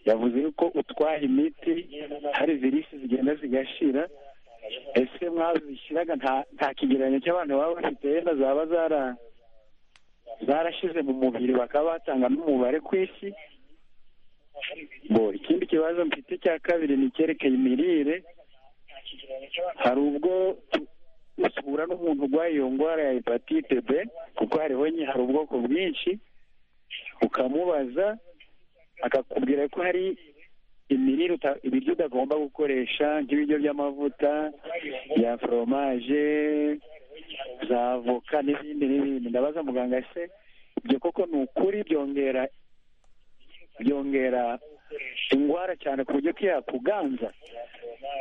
yavuze yuko utwaye imiti hari virisi zigenda zigashira ese mwazishyiraga nta kigereranyo cy'abantu baba bafite yenda zaba zarashize mu mubiri bakaba batanga n'umubare ku isi ikindi kibazo mfite cya kabiri ni icyerekeye imirire hari ubwo usura n'umuntu urwaye iyo ndwara ya hepatite b kuko hariho nye hari ubwoko bwinshi ukamubaza akakubwira ko hari imirire ibiryo utagomba gukoresha nk'ibiryo by'amavuta bya foromaje za avoka n'ibindi n'ibindi ndabaza muganga se ibyo koko ni ukuri byongera byongera indwara cyane ku buryo ko yakuganza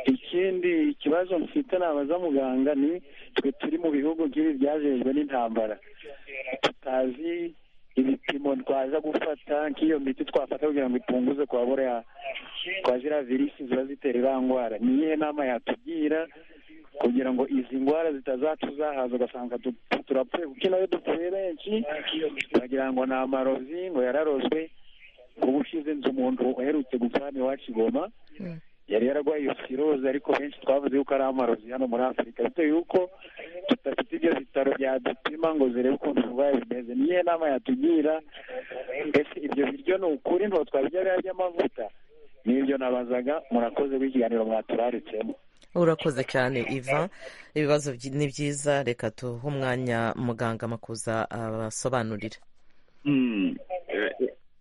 ikindi kibazo mfite nabaza muganga ni twe turi mu bihugu nk'ibi byajejwe n'intambara tutazi ibipimo twaza gufata nk'iyo miti twafata kugira ngo ipunguze kwabura kwa ziriya virisi ziba zitera iriya ndwara ni iyihe nama yatugira kugira ngo izi ndwara zitazatuzahaza ugasanga turapfuye kuko nayo dupfuye benshi bagira ngo ni amarozi ngo yararozwe ubu ushize inzu umuntu uherutse gupfa hano iwacu igoma yari yararwaye iyo siroze ariko benshi twavuze yuko ari amarozi hano muri afurika bitewe yuko tudafite ibyo bitaro byadupima ngo zirebe ukuntu uburwayi bimeze niyo nama yatugira mbese ibyo biryo ni ukuri nto twabirya biba by'amavuta n'ibyo nabazaga murakoze w'ikiganiro mwaturaritsemo urakoze cyane iva ibibazo ni byiza reka tuhe umwanya muganga amakuza abasobanurira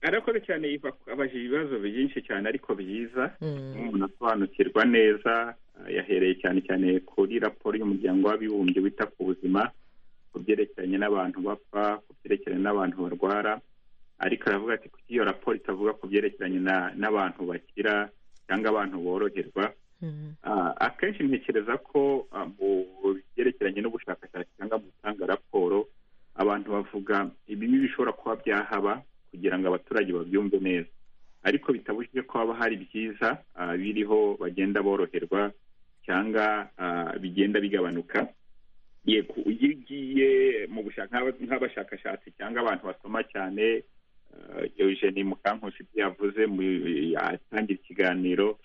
arakoze cyane abajije ibibazo byinshi cyane ariko byiza umuntu asobanukirwa neza yahereye cyane cyane kuri raporo y'umuryango w'abibumbye wita ku buzima ku byerekeranye n'abantu bapfa ku byerekeranye n'abantu barwara ariko aravuga ati kuko iyo raporo itavuga ku byerekeranye n'abantu bakira cyangwa abantu boroherwa akenshi ntekereza ko mu byerekeranye n'ubushakashatsi cyangwa mu gutanga raporo abantu bavuga ibibi bishobora kuba byahaba kugira ngo abaturage babyumve neza ariko bitabujije ko haba hari byiza biriho bagenda boroherwa cyangwa bigenda bigabanuka yego iyo ugiye mu nk'abashakashatsi cyangwa abantu basoma cyane eugeni mukankusi ibyo yavuze atangira ikiganiro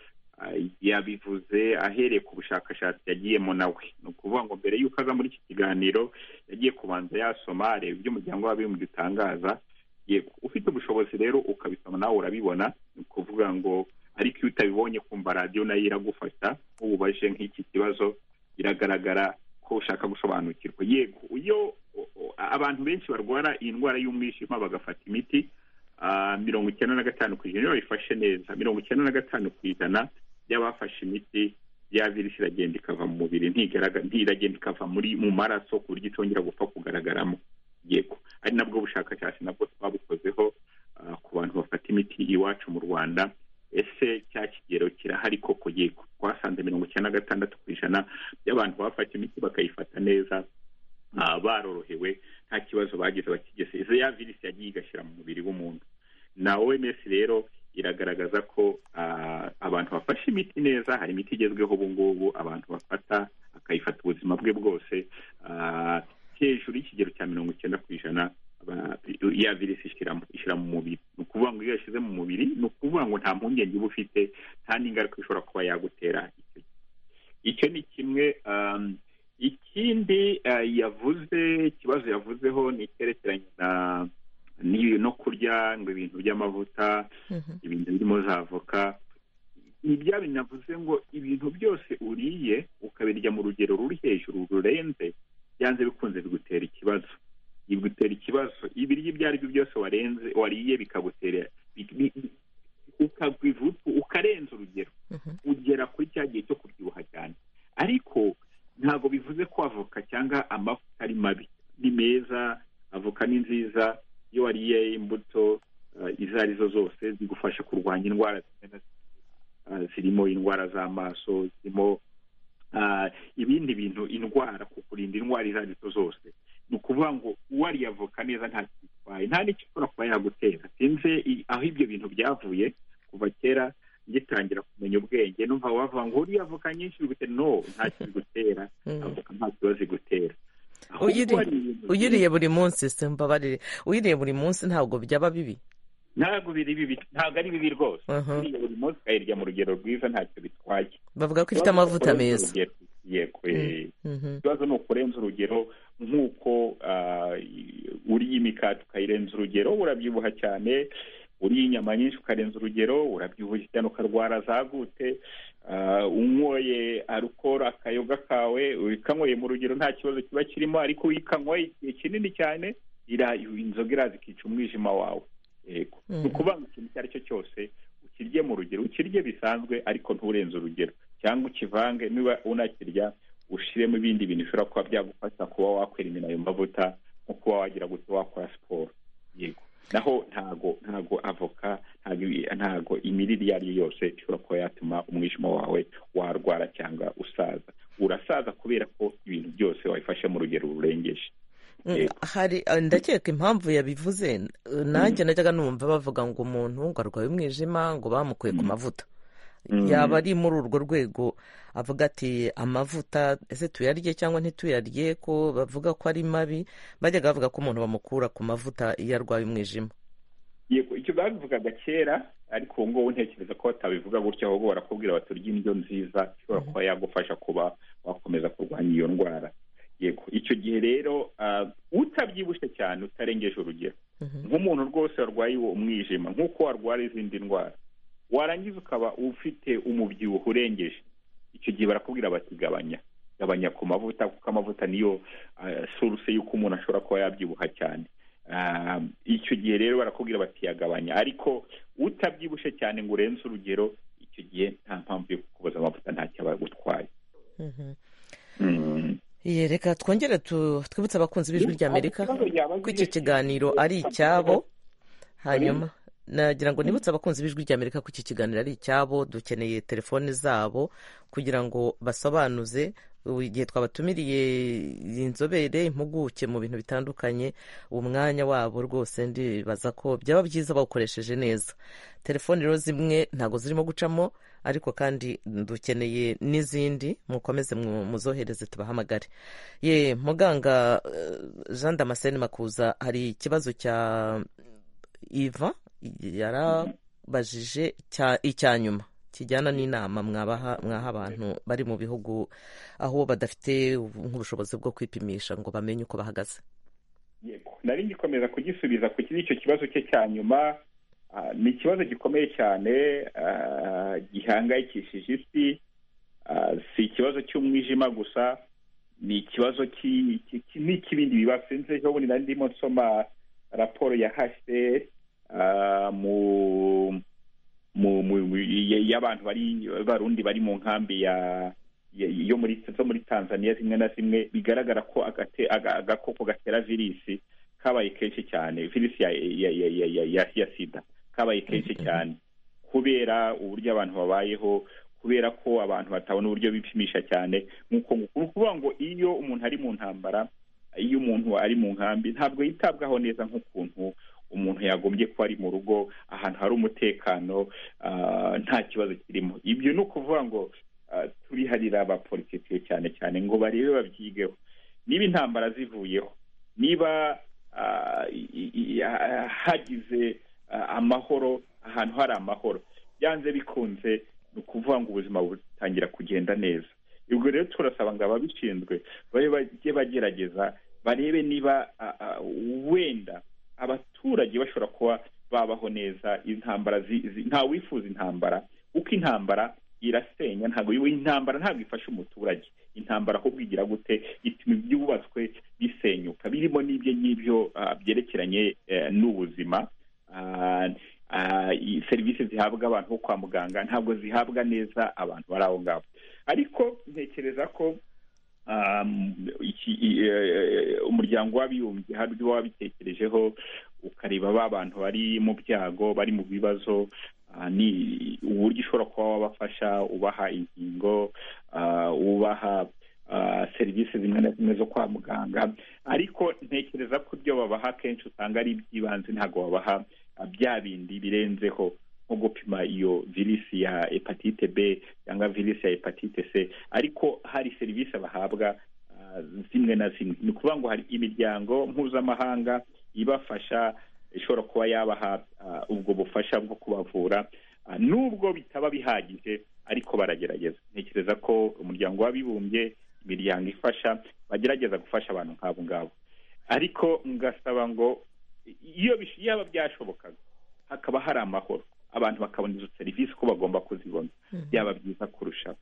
yabivuze ahereye ku bushakashatsi yagiyemo nawe ni ukuvuga ngo mbere y'uko aza muri iki kiganiro yagiye kubanza yasoma areba ibyo umuryango w'abibumbye utangaza ufite ubushobozi rero ukabisoma nawe urabibona ni ukuvuga ngo ariko iyo utabibonye kumva radiyo nayo iragufasha nk'ububaje nk'iki kibazo biragaragara ko ushaka gusobanukirwa yego iyo abantu benshi barwara iyi ndwara y'umwijima bagafata imiti mirongo icyenda na gatanu ku ijana iyo bayifashe neza mirongo icyenda na gatanu ku ijana y'abafashe imiti ya virusi iragenda ikava mu mubiri ntiragenda ikava mu maraso ku buryo itongera gupfa kugaragaramo yego ari nabwo bushakashatsi nabwo twabukozeho ku bantu bafata imiti iwacu mu rwanda ese cya kigero kirahari koko yego twasanze mirongo icyenda na gatandatu ku ijana by'abantu bafata imiti bakayifata neza barorohewe nta kibazo bagize bakigeze izo ya virusi yagiye igashyira mu mubiri w'umuntu na oms rero iragaragaza ko abantu bafashe imiti neza hari imiti igezweho ubu ngubu abantu bafata akayifata ubuzima bwe bwose hejuru y'ikigero cya mirongo icyenda ku ijana ya virusi ishyira mu mubiri ni ukuvuga ngo iyo yashyize mu mubiri ni ukuvuga ngo nta mpungenge uba ufite nta n'ingaruka ishobora kuba yagutera icyo ni kimwe ikindi yavuze ikibazo yavuzeho ni icyerekeranye no kurya ngo ibintu by'amavuta ibintu birimo za avoka ni bya binavuze ngo ibintu byose uriye ukabirya mu rugero ruri hejuru rurenze byanze bikunze bigutera ikibazo bigutera ikibazo ibiryo ibyo ari byo byose warenze wariye bikagutera ukarenza urugero ugera kuri cya gihe cyo kubyibuha cyane ariko ntabwo bivuze ko avoka cyangwa amavuta ari mabi ni meza avoka ni nziza iyo wariye imbuto izo ari zo zose zigufasha kurwanya indwara zirimo indwara z'amaso zirimo ibindi bintu indwara kukurinda indwara izo ari zo zose ni ukuvuga ngo uwariye avoka neza nta kitwaye nta n'icyo ushobora kuba yagutera sinze aho ibyo bintu byavuye kuva kera ngitangira kumenya ubwenge numva wavuga ngo uriye avoka nyinshi bigutera no nta kigutera avoka nta kibazo igutera uyiriye buri munsi simbabarire uyiriye buri munsi ntabwo byaba bibi ntabwo ari bibi rwose uriye buri munsi ukayirya mu rugero rwiza ntacyo bitwaye bavuga ko ifite amavuta meza ikibazo ni ukurenza urugero nk'uko uriye imikati ukayirenza urugero urabyibuha cyane uriye inyama nyinshi ukarenza urugero urabyibuha cyane ukarwara za gute unyoye arukoro akayoga kawe ukanyoye mu rugero nta kibazo kiba kirimo ariko iyo ukanyoye igihe kinini cyane inzoga iraza ikica umwijima wawe yego ni ukuvuga ngo ikintu icyo ari cyo cyose ukirye mu rugero ukirye bisanzwe ariko nturenze urugero cyangwa ukivange niba unakirya ushyiremo ibindi bintu bishobora kuba byagufasha kuba wakwirinda ayo mavuta nko kuba wagira gute wakora siporo yego naho ntago ntago avoka ntago imirire iyo ari yo yose ishobora kuba yatuma umwijima wawe warwara cyangwa usaza urasaza kubera ko ibintu byose wabifashe mu rugero rurengeje hari ndakeka impamvu yabivuze nanjye najyaga numva bavuga ngo umuntu ngo arwaye umwijima ngo bamukuye ku mavuta yaba ari muri urwo rwego avuga ati amavuta ese tuyarye cyangwa ntituyarye ko bavuga ko ari mabi bajyaga bavuga ko umuntu bamukura ku mavuta iyo arwaye umwijima yego icyo babivugaga kera ariko ubu ngubu ntekereza ko batabivuga gutya ahubwo barakubwira baturya indyo nziza ishobora kuba yagufasha kuba wakomeza kurwanya iyo ndwara yego icyo gihe rero utabyibushye cyane utarengeje urugero nk'umuntu rwose warwaye umwijima nk'uko warwara izindi ndwara warangiza ukaba ufite umubyibuho urengeje icyo gihe barakubwira bati gabanya gabanya ku mavuta kuko amavuta niyo suruse y'uko umuntu ashobora kuba yabyibuha cyane icyo gihe rero barakubwira bati yagabanya ariko utabyibushye cyane ngo urenze urugero icyo gihe nta mpamvu yo kukuboza amavuta ntacyo aba agutwaye reka twongere twibutse abakunzi b'ijwi ry'amerika ko icyo kiganiro ari icyabo hanyuma nagira ngo nibutse abakunzi b'ijwi rya amerika ko iki kiganiro ari icyabo dukeneye telefone zabo kugira ngo basobanuze igihe twabatumiriye inzobere impuguke mu bintu bitandukanye umwanya wabo rwose ndibaza ko byaba byiza bawukoresheje neza telefone rero zimwe ntabwo zirimo gucamo ariko kandi dukeneye n'izindi mukomeze muzohereze tubahamagare ye muganga jean damascene makuza hari ikibazo cya iva yarabajije icya nyuma kijyana n'inama mwabaha mwaha abantu bari mu bihugu aho badafite nk'ubushobozi bwo kwipimisha ngo bamenye uko bahagaze yego nari ngikomeza kugisubiza ku kiri icyo kibazo cye cya nyuma ni ikibazo gikomeye cyane gihangayikishije isi si ikibazo cy'umwijima gusa ni ikibazo n'ikibindi bibazo sinzi ejo bundi nari ndimo nsoma raporo ya hsr mu y'abantu bari barundi bari mu nkambi ya yo muri zo muri tanzania zimwe na zimwe bigaragara ko agakoko gatera virisi kabaye kenshi cyane virisi ya sida kabaye kenshi cyane kubera uburyo abantu babayeho kubera ko abantu batabona uburyo bipimisha cyane nk'uko ni ukuvuga ngo iyo umuntu ari mu ntambara iyo umuntu ari mu nkambi ntabwo yitabwaho neza nk'ukuntu umuntu yagombye kuba ari mu rugo ahantu hari umutekano nta kibazo kirimo ibyo ni ukuvuga ngo turiharira abapolitisiye cyane cyane ngo barebe babyigeho niba intambara zivuyeho niba hagize amahoro ahantu hari amahoro byanze bikunze ni ukuvuga ngo ubuzima butangira kugenda neza ubwo rero turasaba ngo ababishinzwe bajye bagerageza barebe niba wenda abaturage bashobora kuba babaho neza intambara nta wifuza intambara kuko intambara irasenya ntabwo intambara ntabwo ifasha umuturage intambara ahubwo igira gute ituma ibyubatswe bisenyuka birimo n'ibyo ngibyo byerekeranye n'ubuzima serivisi zihabwa abantu bo kwa muganga ntabwo zihabwa neza abantu bari aho ngaho ariko ntekereza ko umuryango w'abibumbye hari uburyo wabitekerejeho ukareba ba bantu bari mu byago bari mu bibazo ni uburyo ushobora kuba wabafasha ubaha inkingo ubaha serivisi zimwe na zimwe zo kwa muganga ariko ntekereza ko ibyo babaha kenshi usanga ari iby'ibanze ntabwo babaha bya bindi birenzeho nko gupima iyo virisi ya hepatite b cyangwa virisi ya hepatite c ariko hari serivisi bahabwa zimwe na zimwe ni ukuvuga ngo hari imiryango mpuzamahanga ibafasha ishobora kuba yabaha ubwo bufasha bwo kubavura nubwo bitaba bihagije ariko baragerageza ntekereza ko umuryango w'abibumbye imiryango ifasha bagerageza gufasha abantu nk'abo ngabo ariko ngasaba ngo iyo yaba byashobokaga hakaba hari amahoro abantu bakabona izo serivisi uko bagomba kuzibona byaba byiza kurushaho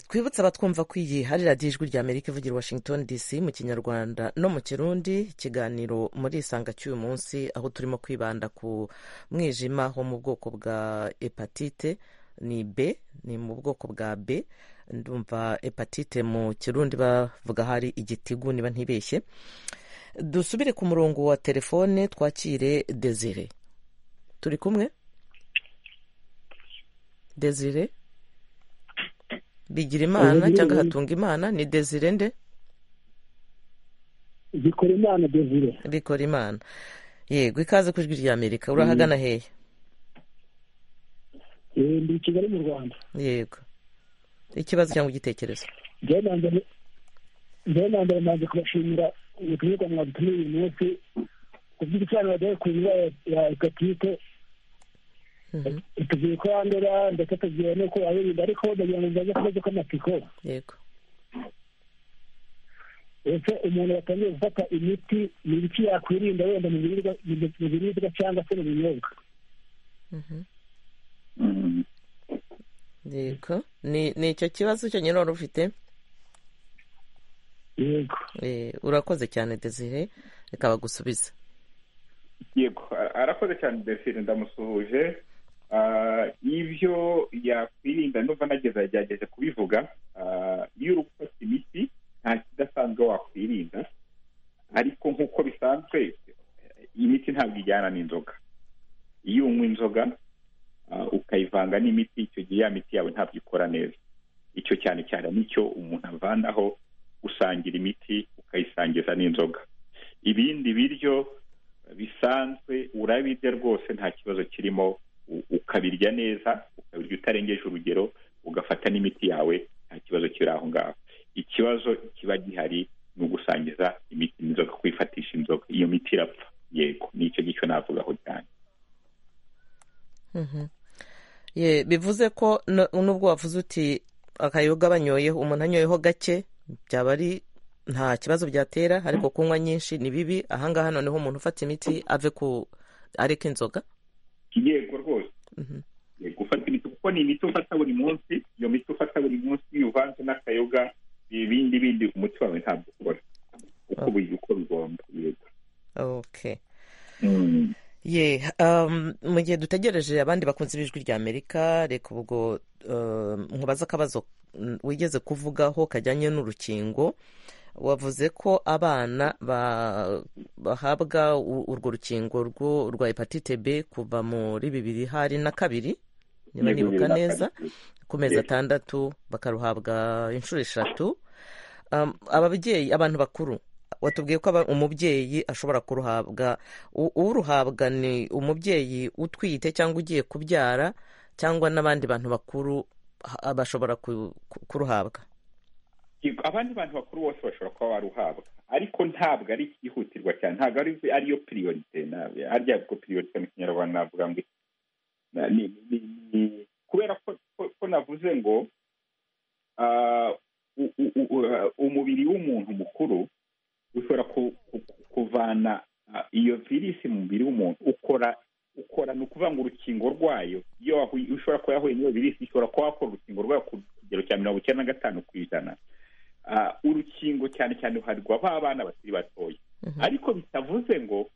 twibutse abatwumva ko iyi hari radiyo ijwi rya amerika ivugira washington dc mu kinyarwanda no mu kirundi ikiganiro muri isanga cy'uyu munsi aho turimo kwibanda ku mwijima wo mu bwoko bwa hepatite ni b ni mu bwoko bwa b ndumva hepatite mu kirundi bavuga hari igitigu niba ntibeshye dusubire ku murongo wa telefone twakire desire turi kumwe desire bigira imana cyangwa hatunga imana ni desire nde bikora imana desire bikora imana yego ikaze ku ijwi rya amerika urahagana hehe ndi kigali mu rwanda yego ikibazo cyangwa igitekerezo njyewe nambere nanze kubashimira ubutumwa mwadutumiye uyu munsi ku by'ibisobanuro byari ku ndwara ya hepatite tugiye ko yandura ndetse tugiye n'uko wayirinda ariko ndagira ngo nzaze kubazo k'amatsiko yego ese umuntu watangiye gufata imiti ni ibiki yakwirinda wenda mu biribwa cyangwa se mu binyobwa yego ni icyo kibazo cyo nyine wari ufite yego urakoze cyane desire reka bagusubize yego arakoze cyane desire ndamusuhuje ibyo yakwirinda ndumva nageze yagerageje kubivuga iyo uri gufata imiti nta kidasanzwe wakwirinda ariko nk'uko bisanzwe iyi miti ntabwo ijyana n'inzoga iyo unywa inzoga ukayivanga n'imiti icyo gihe ya miti yawe ntabwo ikora neza icyo cyane cyane nicyo umuntu avanaho usangira imiti ukayisangiza n'inzoga ibindi biryo bisanzwe urabirya rwose nta kibazo kirimo ukabirya neza ukabirya utarengeje urugero ugafata n'imiti yawe nta kibazo kiri aho ngaho ikibazo kiba gihari ni ugusangiza imiti n'inzoga kwifatisha inzoga iyo miti irapfa yego nicyo gicyo navugaho cyane bivuze ko nubwo wavuze uti akayoga banyoyeho umuntu anyoyeho gake byaba ari nta kibazo byatera ariko kunywa nyinshi ni bibi ahangaha noneho umuntu ufata imiti ave ku areka inzoga yego rwose gufata imiti kuko ni imiti ufata buri munsi iyo miti ufata buri munsi iyo uvanze n'akayoga ibindi bindi umuti wawe ntabwo ukora uko uko bigomba yego mu gihe dutegereje abandi bakunze b'ijwi rya amerika reka ubwo nkubaza akabazo wigeze kuvugaho kajyanye n'urukingo wavuze ko abana bahabwa urwo rukingo rwa hepatite b kuva muri bibiri hari na kabiri niba nibuka neza ku mezi atandatu bakaruhabwa inshuro eshatu ababyeyi abantu bakuru watubwiye ko umubyeyi ashobora kuruhabwa uruhabwa ni umubyeyi utwite cyangwa ugiye kubyara cyangwa n'abandi bantu bakuru bashobora kuruhabwa abandi bantu bakuru bose bashobora kuba baruhabwa ariko ntabwo ari ikihutirwa cyane ntabwo ariyo piriyorite harya ko piriyorite mu kinyarwanda navuga ngo kubera ko navuze ngo umubiri w'umuntu mukuru ushobora kuvana iyo virisi mu mubiri w'umuntu ukora ukora ni ukuvuga ngo urukingo rwayo iyo ushobora kuba yahuye n'iyo virisi ishobora kuba wakora urukingo rwayo ku kigero cya mirongo icyenda na gatanu ku ijana urukingo cyane cyane ruharirwa ba bana bakiri batoya ariko bitavuze ngo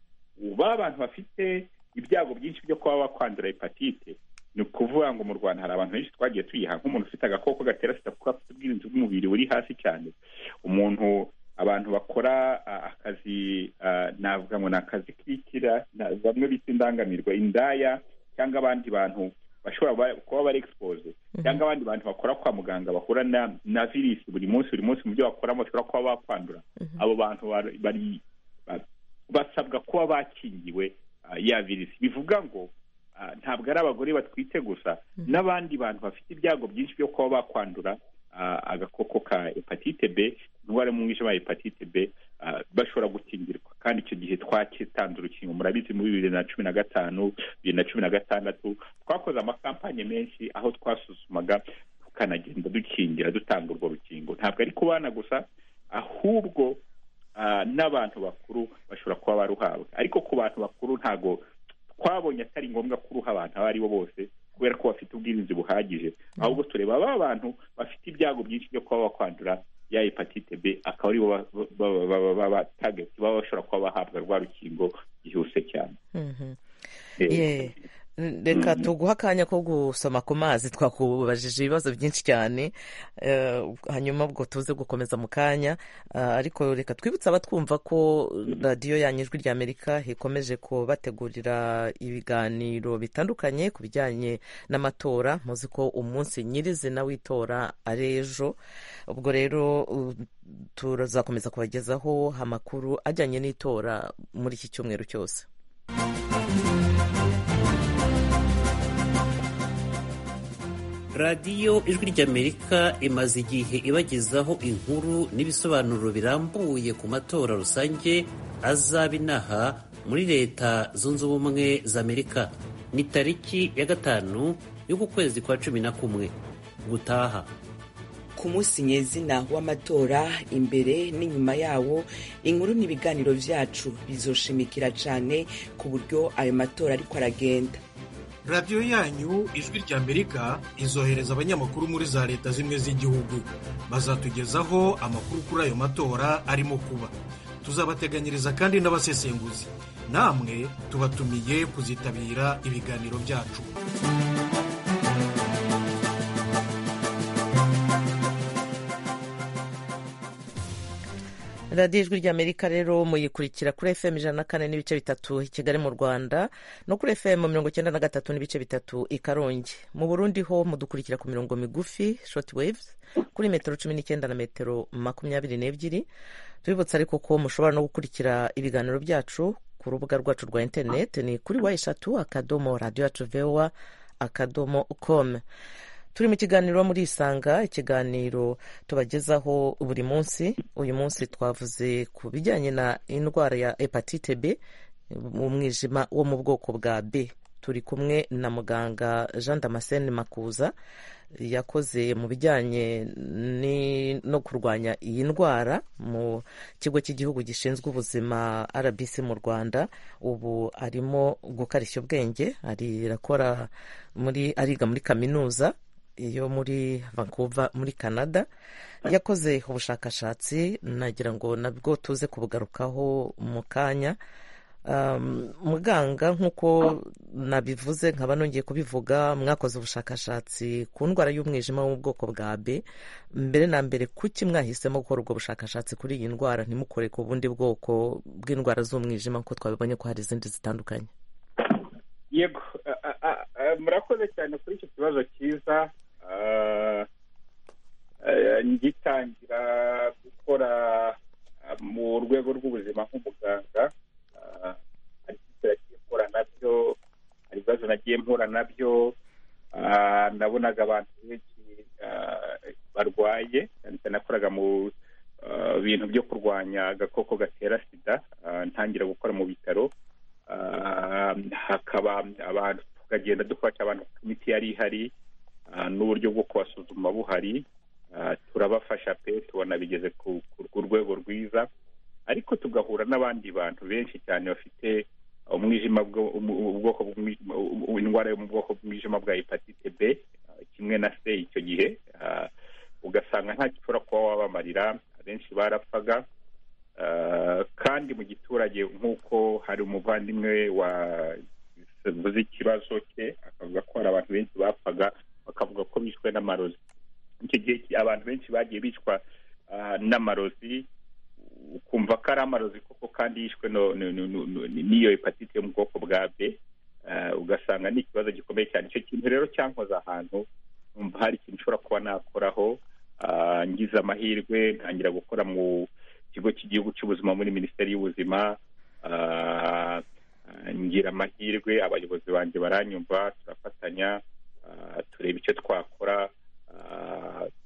ba bantu bafite ibyago byinshi byo kuba bakwandura hepatite ni ukuvuga ngo mu rwanda hari abantu benshi twagiye tuyiha nk'umuntu ufite agakoko gatera sida kuko afite ubwirinzi bw'umubiri buri hasi cyane umuntu abantu bakora akazi navuga ngo ni akazi kikira bamwe bita indangamirwa indaya cyangwa abandi bantu bashobora kuba bari egisipoze cyangwa abandi bantu bakora kwa muganga bahura na virusi buri munsi buri munsi mu byo bakoramo bashobora kuba bakwandura abo bantu bari basabwa kuba bakingiwe ya virusi bivuga ngo ntabwo ari abagore batwite gusa n'abandi bantu bafite ibyago byinshi byo kuba bakwandura agakoko ka hepatite b indwara mu mwijima wa hepatite b bashobora gukingirwa kandi icyo gihe twatanze urukingo murabizi muri bibiri na cumi na gatanu bibiri na cumi na gatandatu twakoze amakampanye menshi aho twasuzumaga tukanagenda dukingira dutanga urwo rukingo ntabwo ari ku bana gusa ahubwo n'abantu bakuru bashobora kuba baruhabwa ariko ku bantu bakuru ntabwo twabonye atari ngombwa kuruha abantu abo ari bo bose kubera ko bafite ubwirinzi buhagije ahubwo tureba ba bantu bafite ibyago byinshi byo kuba bakwandura ya hepatite b akaba aribo baba bashobora kuba bahabwa rwa rukingo byihuse cyane reka tuguha akanya ko gusoma ku mazi twakubajije ibibazo byinshi cyane hanyuma ubwo tuze gukomeza mu kanya ariko reka twibutse abatwumva ko radiyo yanyu ijwi rya amerika ikomeje kubategurira ibiganiro bitandukanye ku bijyanye n'amatora muzi ko umunsi nyirizina w'itora ari ejo ubwo rero turazakomeza kubagezaho amakuru ajyanye n'itora muri iki cyumweru cyose radiyo ijwi ry'amerika imaze igihe ibagezaho inkuru n'ibisobanuro birambuye ku matora rusange azaba inaha muri leta zunze ubumwe za amerika ni tariki ya gatanu y'uku kwezi kwa cumi na kumwe gutaha ku munsi nyezina w'amatora imbere n'inyuma yawo inkuru n'ibiganiro byacu bizoshimikira cyane ku buryo ayo matora ariko aragenda radiyo yanyu ijwi rya amerika izohereza abanyamakuru muri za leta zimwe z'igihugu bazatugezaho amakuru kuri ayo matora arimo kuba tuzabateganyiriza kandi n'abasesenguzi namwe tubatumiye kuzitabira ibiganiro byacu radiyo ijwi ry'amerika rero muyikurikira kuri fm ijana na kane n'ibice bitatu i kigali mu rwanda no kuri fm mirongo icyenda na gatatu n'ibice bitatu i karongi mu burundi ho mudukurikira ku mirongo migufi shoti waves kuri metero cumi n'icyenda na metero makumyabiri n'ebyiri tubibutsa ariko ko mushobora no gukurikira ibiganiro byacu ku rubuga rwacu rwa interineti ni kuri wa eshatu akadomo radiyo yacu vewa akadomo komu turi mu kiganiro muri isanga ikiganiro tubagezaho buri munsi uyu munsi twavuze ku bijyanye na indwara ya hepatite b umwijima wo mu bwoko bwa b turi kumwe na muganga jean damascene makuza yakoze mu bijyanye no kurwanya iyi ndwara mu kigo cy'igihugu gishinzwe ubuzima rbc mu rwanda ubu arimo gukarishya ubwenge arakora muri ariga muri kaminuza yo muri vancouver muri canada yakoze ubushakashatsi nagira ngo nabwo tuze kubugarukaho mu kanya muganga nk'uko nabivuze nkaba nongeye kubivuga mwakoze ubushakashatsi ku ndwara y'umwijima wo mu bwoko bwa b mbere na mbere kuki mwahisemo gukora ubwo bushakashatsi kuri iyi ndwara ntimukore ku bundi bwoko bw'indwara z'umwijima nk'uko twabibonye ko hari izindi zitandukanye yego murakoze cyane kuri icyo kibazo cyiza ngitangira gukora mu rwego rw'ubuzima nk'umuganga hari ikibazo nagiye mpura nabyo hari ibibazo nagiye mpura nabyo nabonaga abantu benshi barwaye nakoraga mu bintu byo kurwanya agakoko gatera sida ntangira gukora mu bitaro hakaba abantu tukagenda dufasha abantu kuko imiti yari ihari n'uburyo bwo kubasuzuma buhari turabafasha pe tubona bigeze ku rwego rwiza ariko tugahura n'abandi bantu benshi cyane bafite umwijima ubwoko indwara yo mu bwoko bw'umwijima bwa hepatite b kimwe na se icyo gihe ugasanga nta gishobora kuba wabamarira abenshi barapfaga kandi mu giturage nk'uko hari umuvandimwe wa bivuze ikibazo cye akavuga ko hari abantu benshi bapfaga bakavuga ko bishwe n'amarozi icyo gihe abantu benshi bagiye bicwa n'amarozi ukumva ko ari amarozi koko kandi yishwe n'iyo hepatite yo mu bwoko bwa b ugasanga ni ikibazo gikomeye cyane icyo kintu rero cyankoze ahantu numva hari ikintu ushobora kuba nakoraho ngize amahirwe ntangira gukora mu kigo cy'igihugu cy'ubuzima muri minisiteri y'ubuzima ngira amahirwe abayobozi banjye baranyumva turafatanya tureba icyo twakora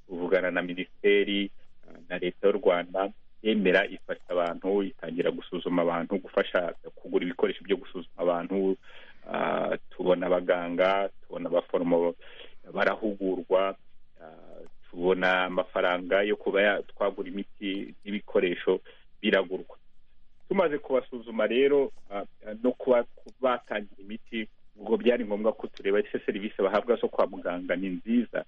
tuvugana na minisiteri na leta y'u rwanda yemera ifasha abantu itangira gusuzuma abantu gufasha kugura ibikoresho byo gusuzuma abantu tubona abaganga tubona abaforomo barahugurwa tubona amafaranga yo kuba twagura imiti n'ibikoresho biragurwa tumaze kubasuzuma rero no kuba batangira imiti ubwo byari ngombwa ko tureba ese serivisi bahabwa zo kwa muganga ni nziza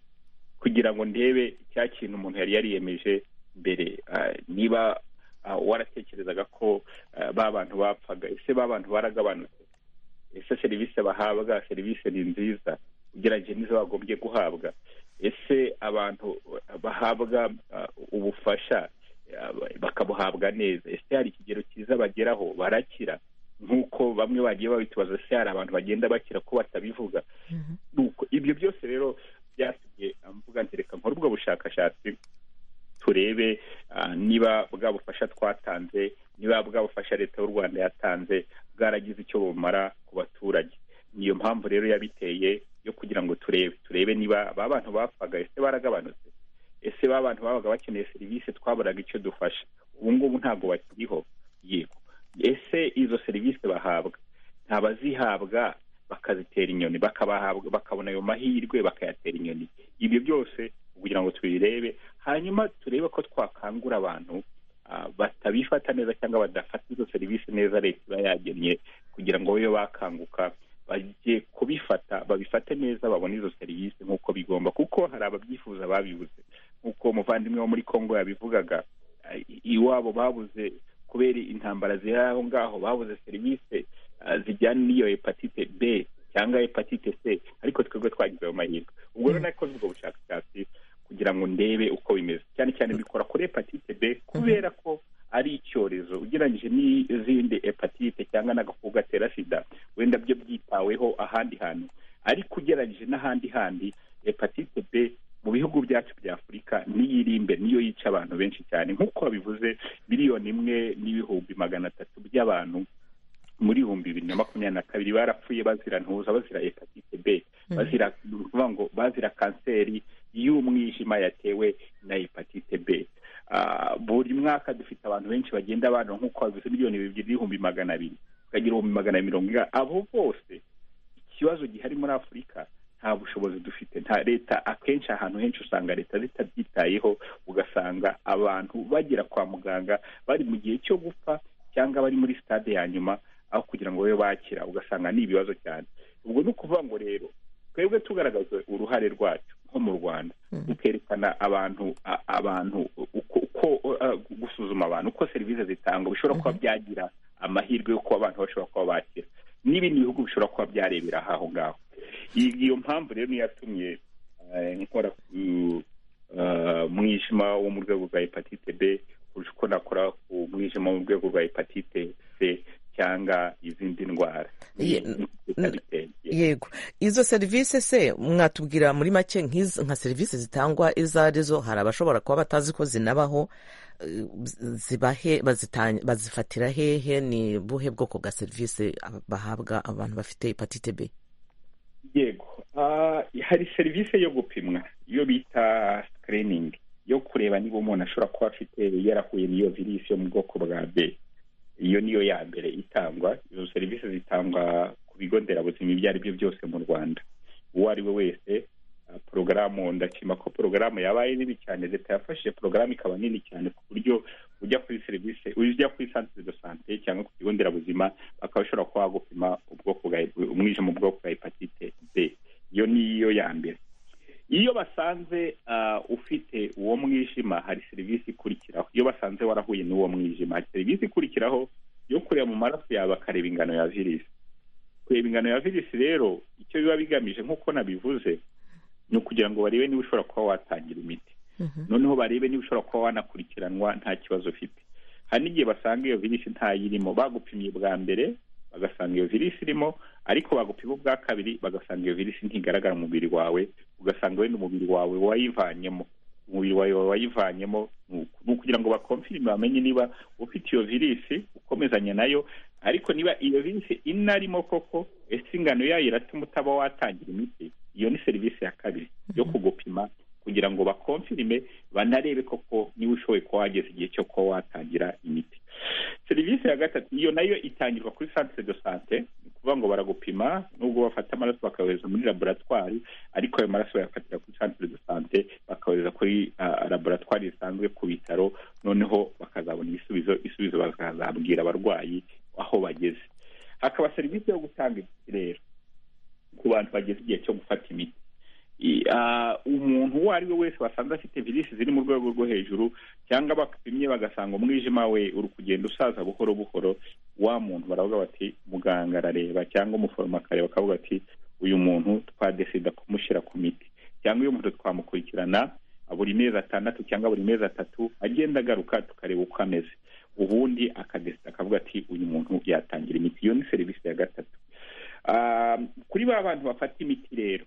kugira ngo ndebe icya kintu umuntu yari yariyemeje mbere niba waratekerezaga ko ba bantu bapfaga ese ba bantu baragabanutse ese serivisi bahabwa serivisi ni nziza ugereranyije n'izo bagombye guhabwa ese abantu bahabwa ubufasha bakabuhabwa neza ese hari ikigero cyiza bageraho barakira nk'uko bamwe bagiye babitubaza se hari abantu bagenda bakira ko batabivuga ibyo byose rero byatumye mvuga ntereka nkora ubwo bushakashatsi turebe niba bwa bufasha twatanze niba bwa bufasha leta y'u rwanda yatanze bwaragize icyo bumara ku baturage niyo mpamvu rero yabiteye yo kugira ngo turebe turebe niba ba bantu bapfaga ese baragabanutse ese ba bantu babaga bakeneye serivisi twaburaga icyo dufasha ubu ngubu ntabwo bakiriho yego ese izo serivisi bahabwa ntabazihabwa bakazitera inyoni bakabahabwa bakabona ayo mahirwe bakayatera inyoni ibyo byose kugira ngo tubirebe hanyuma turebe ko twakangura abantu batabifata neza cyangwa badafata izo serivisi neza leta iba yagennye kugira ngo babe bakanguka bajye kubifata babifate neza babone izo serivisi nk'uko bigomba kuko hari ababyifuza babibuze nk'uko umuvandimwe wo muri congo yabivugaga iwabo babuze kubera intambara ziri aho ngaho babuze serivisi zijyana n'iyo hepatite b cyangwa hepatite c ariko twebwe twagize ayo mahirwe ubwo rero nakoze ubwo bushakashatsi kugira ngo ndebe uko bimeze cyane cyane bikora kuri hepatite b kubera ko ari icyorezo ugereranyije n'izindi hepatite cyangwa n'agakoko gatera sida wenda byo byitaweho ahandi hantu ariko ugereranyije n'ahandi handi hepatite b mu bihugu byacu bya afurika niyo iri imbere niyo yica abantu benshi cyane nk'uko babivuze miliyoni imwe n'ibihumbi magana atatu by'abantu muri ibihumbi bibiri na makumyabiri na kabiri barapfuye bazira ntuza bazira hepatite b bazira ngo bazira kanseri y'umwijima yatewe na hepatite b buri mwaka dufite abantu benshi bagenda abantu nk'uko babivuze miliyoni bibiri n'ibihumbi magana abiri tukagira ibihumbi magana mirongo ine abo bose ikibazo gihari muri afurika nta bushobozi dufite nta leta akenshi ahantu henshi usanga leta zitabyitayeho ugasanga abantu bagera kwa muganga bari mu gihe cyo gupfa cyangwa bari muri sitade ya nyuma aho kugira ngo babe bakira ugasanga ni ibibazo cyane ubwo ni ukuvuga ngo rero twebwe tugaragaza uruhare rwacu nko mu rwanda tukerekana abantu abantu uko gusuzuma abantu uko serivisi zitangwa bishobora kuba byagira amahirwe yo kuba abantu bashobora kuba bakira n'ibindi bihugu bishobora kuba byarebera aho ngaho iyo mpamvu rero niyo yatumye nkora mwijima wo mu rwego rwa hepatite b kurusha uko nakora umwijima wo mu rwego rwa hepatite c cyangwa izindi ndwara yego izo serivisi se mwatubwira muri make nka serivisi zitangwa izo arizo hari abashobora kuba batazi ko zinabaho zibahe bazifatira hehe ni buhe bwoko bwa serivisi bahabwa abantu bafite hepatite b yego hari serivisi yo gupimwa iyo bita sikiriningi yo kureba niba umuntu ashobora kuba afite yarahuye n'iyo virisi yo mu bwoko bwa b iyo niyo ya mbere itangwa izo serivisi zitangwa ku bigo nderabuzima ibyo ari byo byose mu rwanda uwo ari we wese porogaramu ndashima ko porogaramu yabaye nini cyane leta yafashije porogaramu ikaba nini cyane ku buryo ujya kuri serivisi ujya kuri santire de sante cyangwa ku kigo nderabuzima bakaba bashobora kuba bagupima umwijima mu bwoko bwa hepatite b iyo niyo ya mbere iyo basanze ufite uwo mwijima hari serivisi ikurikiraho iyo basanze warahuye n'uwo mwijima hari serivisi ikurikiraho yo kureba mu maraso yawe bakareba ingano ya virisi kureba ingano ya virisi rero icyo biba bigamije nk'uko nabivuze ni ukugira ngo barebe niba ushobora kuba watangira imiti noneho barebe niba ushobora kuba wanakurikiranwa nta kibazo ufite hari n'igihe basanga iyo virisi ntayirimo bagupimye bwa mbere bagasanga iyo virisi irimo ariko bagupima ubwa kabiri bagasanga iyo virisi ntigaragara mu mubiri wawe ugasanga wenda umubiri wawe wayivanyemo umubiri wawe wayivanyemo ni ukugira ngo bakomfirime bamenye niba ufite iyo virisi ukomezanya nayo ariko niba iyo virisi inarimo koko ese ingano yayo iratuma utaba watangira imiti iyo ni serivisi ya kabiri yo kugupima kugira ngo bakomfirime banarebe koko niba ushoboye kuba wageze igihe cyo kuba watangira imiti serivisi ya gatatu iyo nayo itangirwa kuri santire de sante ni ukuvuga ngo baragupima nubwo bafata amaraso bakayohereza muri laboratwari ariko ayo maraso bayafatira kuri santire de sante bakayohereza kuri laboratwari zisanzwe ku bitaro noneho bakazabona ibisubizo ibisubizo bakazabwira abarwayi aho bageze hakaba serivisi yo gutanga ikirere ku bantu bageze igihe cyo gufata imiti umuntu uwo ari we wese wasanze afite virisi ziri mu rwego rwo hejuru cyangwa bapimye bagasanga umwijima we uri kugenda usaza buhoro buhoro wa muntu baravuga bati muganga arareba cyangwa umuforomo akareba akavuga ati uyu muntu twadesida kumushyira ku miti cyangwa uyu muntu twamukurikirana buri mezi atandatu cyangwa buri mezi atatu agenda agaruka tukareba uko ameze ubundi akadesida akavuga ati uyu muntu yatangira imiti iyo ni serivisi ya gatatu kuri ba bantu bafata imiti rero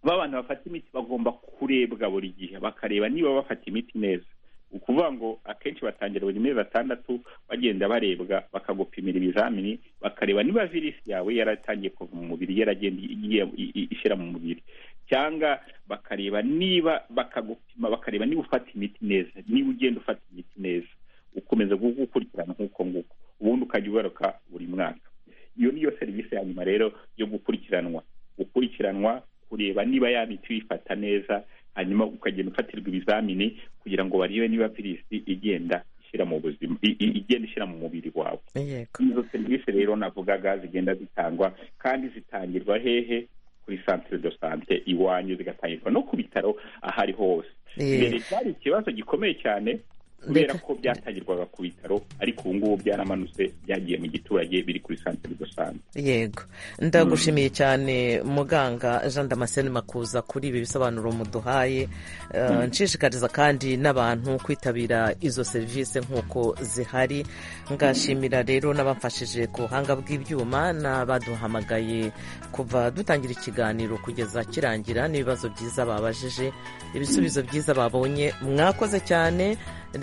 bantu bafata imiti bagomba kurebwa buri gihe bakareba niba bafata imiti neza ukuvuga ngo akenshi batangira buri mezi atandatu bagenda barebwa bakagupimira ibizamini bakareba niba virisi yawe yaratangiye kuva mu mubiri yaragenda ishyira mu mubiri cyangwa bakareba niba bakagupima bakareba niba ufata imiti neza niba ugenda ufata imiti neza ukomeza gukurikirana nk'uko nguko ubundi ukajya ugaruka buri mwaka iyo niyo serivisi ya nyuma rero yo gukurikiranwa gukurikiranwa kureba niba ya miti uyifata neza hanyuma ukagenda ufatirwa ibizamini kugira ngo barebe niba virisi igenda ishyira mu buzima igenda ishyira mu mubiri wawe izo serivisi rero navugaga zigenda zitangwa kandi zitangirwa hehe kuri santire do sante iwanyu zigatangirwa no ku bitaro aho ariho hose mbere cyari ikibazo gikomeye cyane kubera ko byatangirwaga ku bitaro ariko ubu ngubu byaramanutse byagiye mu giturage biri kuri santire rusange yego ndagushimiye cyane muganga jean damascene makuza kuri ibi bisobanuro muduhaye nshishikariza kandi n'abantu kwitabira izo serivisi nk'uko zihari ngashimira rero n'abamfashije ku buhanga bw'ibyuma n'abaduhamagaye kuva dutangira ikiganiro kugeza kirangira n'ibibazo byiza babajije ibisubizo byiza babonye mwakoze cyane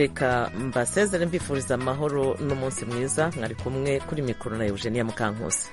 reka mbasezere mbifuriza amahoro n'umunsi mwiza mwari kumwe kuri mikoro na eugenia mukankusi